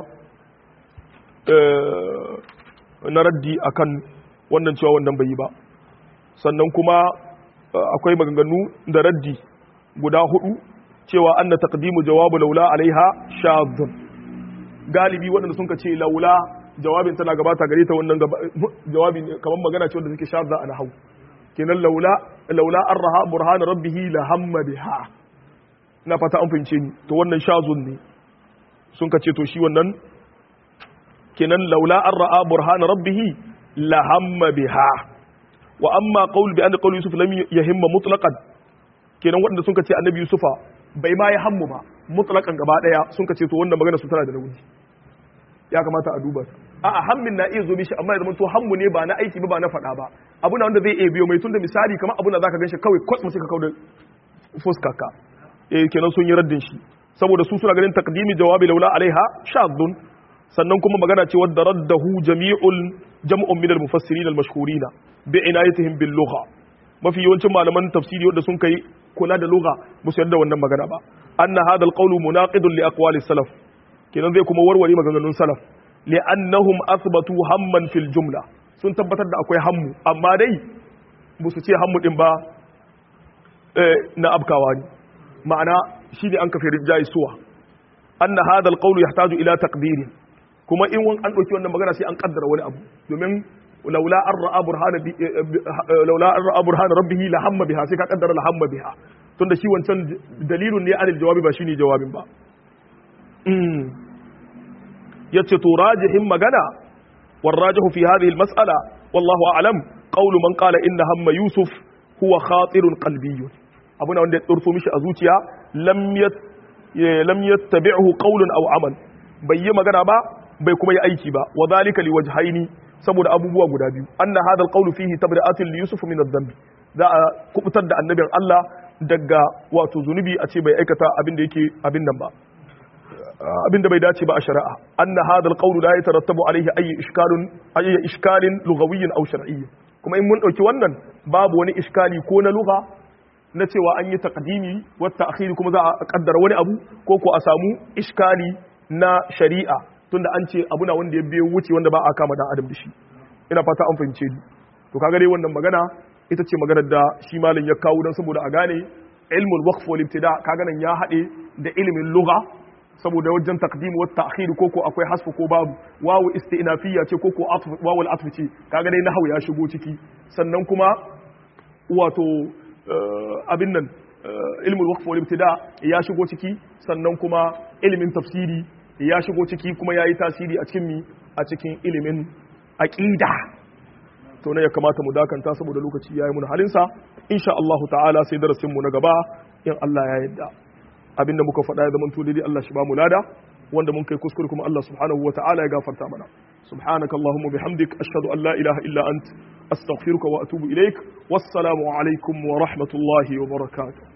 na raddi akan wannan cewa wannan bai yi ba sannan kuma akwai maganganu da raddi guda hudu cewa an na taqdimu jawabu laula alaiha shadhun galibi waɗanda sun ce laula jawabin tana gabata gare ta wannan jawabi kamar magana ce wanda take shadda a nahwu kenan laula laula arha burhan rabbih la hamma biha na fata an fahimce ni to wannan shazun ne sun ka ce to shi wannan kenan laula arha burhan rabbih la hamma biha wa amma qaul bi anna qaul yusuf lam yahimma mutlaqan kenan waɗanda sun ka ce annabi yusufa bai ma ya hammu ba mutlaqan gaba daya sun ka ce to wannan magana su tana da nauyi ya kamata a duba a a hammin na iya zo mishi amma ya zama to hammu ne ba na aiki ba ba na faɗa ba abu na wanda zai iya biyo mai tunda misali kamar abu na zaka ganshi kawai kwats sai ka kawo da fuskarka eh kenan sun yi raddin shi saboda su suna ganin taqdimi jawabi laula alaiha shadun sannan kuma magana ce wadda raddahu jami'ul jam'un min al-mufassirin al-mashhurin bi inayatihim bil lugha mafi yawancin malaman tafsiri wanda sun kai kula da lugha ba su yarda wannan magana ba anna hadha al-qawlu munaqidun li aqwali salaf kenan zai kuma warware maganganun salaf li'annahum athbatu hamman fil jumla sun tabbatar da akwai hammu amma dai ba su ce hammu din ba na abkawa ne ma'ana shi ne an kafe rijjayi suwa anna hadha alqawlu yahtaju ila taqdirin kuma in an dauki wannan magana sai an kaddara wani abu domin laula an ra'a burhana laula an ra'a burhana rabbih la hamma biha sai ka kaddara la hamma biha tunda shi wancan dalilun ne anil jawabi ba shine jawabin ba yace to rajihin magana والراجح في هذه المسألة والله أعلم قول من قال إن هم يوسف هو خاطر قلبي أبونا وند ترفو مش أزوتيا لم يت لم يتبعه قول أو عمل بي magana ba bai kuma yi aiki ba wa zalika li wajhaini saboda abubuwa guda biyu anna hadha alqawlu fihi tabri'atun li yusuf min adh-dhanbi za a kubutar da annabin Allah daga wato zunubi a ce bai aikata abin da yake abin nan ba abin da bai dace ba a shari'a anna hadha alqawlu la yatarattabu alayhi ayi ishkalun ayi ishkalin lughawiyyin aw shar'iyyin kuma in mun dauki wannan babu wani iskali ko na lugha na cewa an yi taqdimi wa ta'khiri kuma za a kaddara wani abu ko ko a samu iskali na shari'a tunda an ce abu na wanda ya biyo wuce wanda ba a kama dan adam da shi ina fata an fahimce ni to kaga dai wannan magana ita ce maganar da shi malam ya kawo dan saboda a gane ilmul waqf wal ibtida kaga nan ya hade da ilimin lugha saboda wajen taqdim wa ta'khir ko ko akwai hasfu ko babu wawu istinafiyya ce ko ko wawu al-atf ce kaga dai nahwu ya shigo ciki sannan kuma wato abin nan ilmul waqf wal ibtida ya shigo ciki sannan kuma ilimin tafsiri ya shigo ciki kuma yayi tasiri a cikin mi a cikin ilimin aqida to ne ya kamata mu dakanta saboda lokaci yayi mun halin sa insha Allah ta'ala sai darasin mu na gaba in Allah ya yarda abinda muka faɗa ya zama daidai Allah shi ba mu lada wanda mun kai kuskure kuma Allah subhanahu wa ta'ala ya gafarta mana subhanaka allahumma bihamdik ashhadu an la ilaha illa ant astaghfiruka wa atubu ilaik wassalamu alaikum wa rahmatullahi wa barakatuh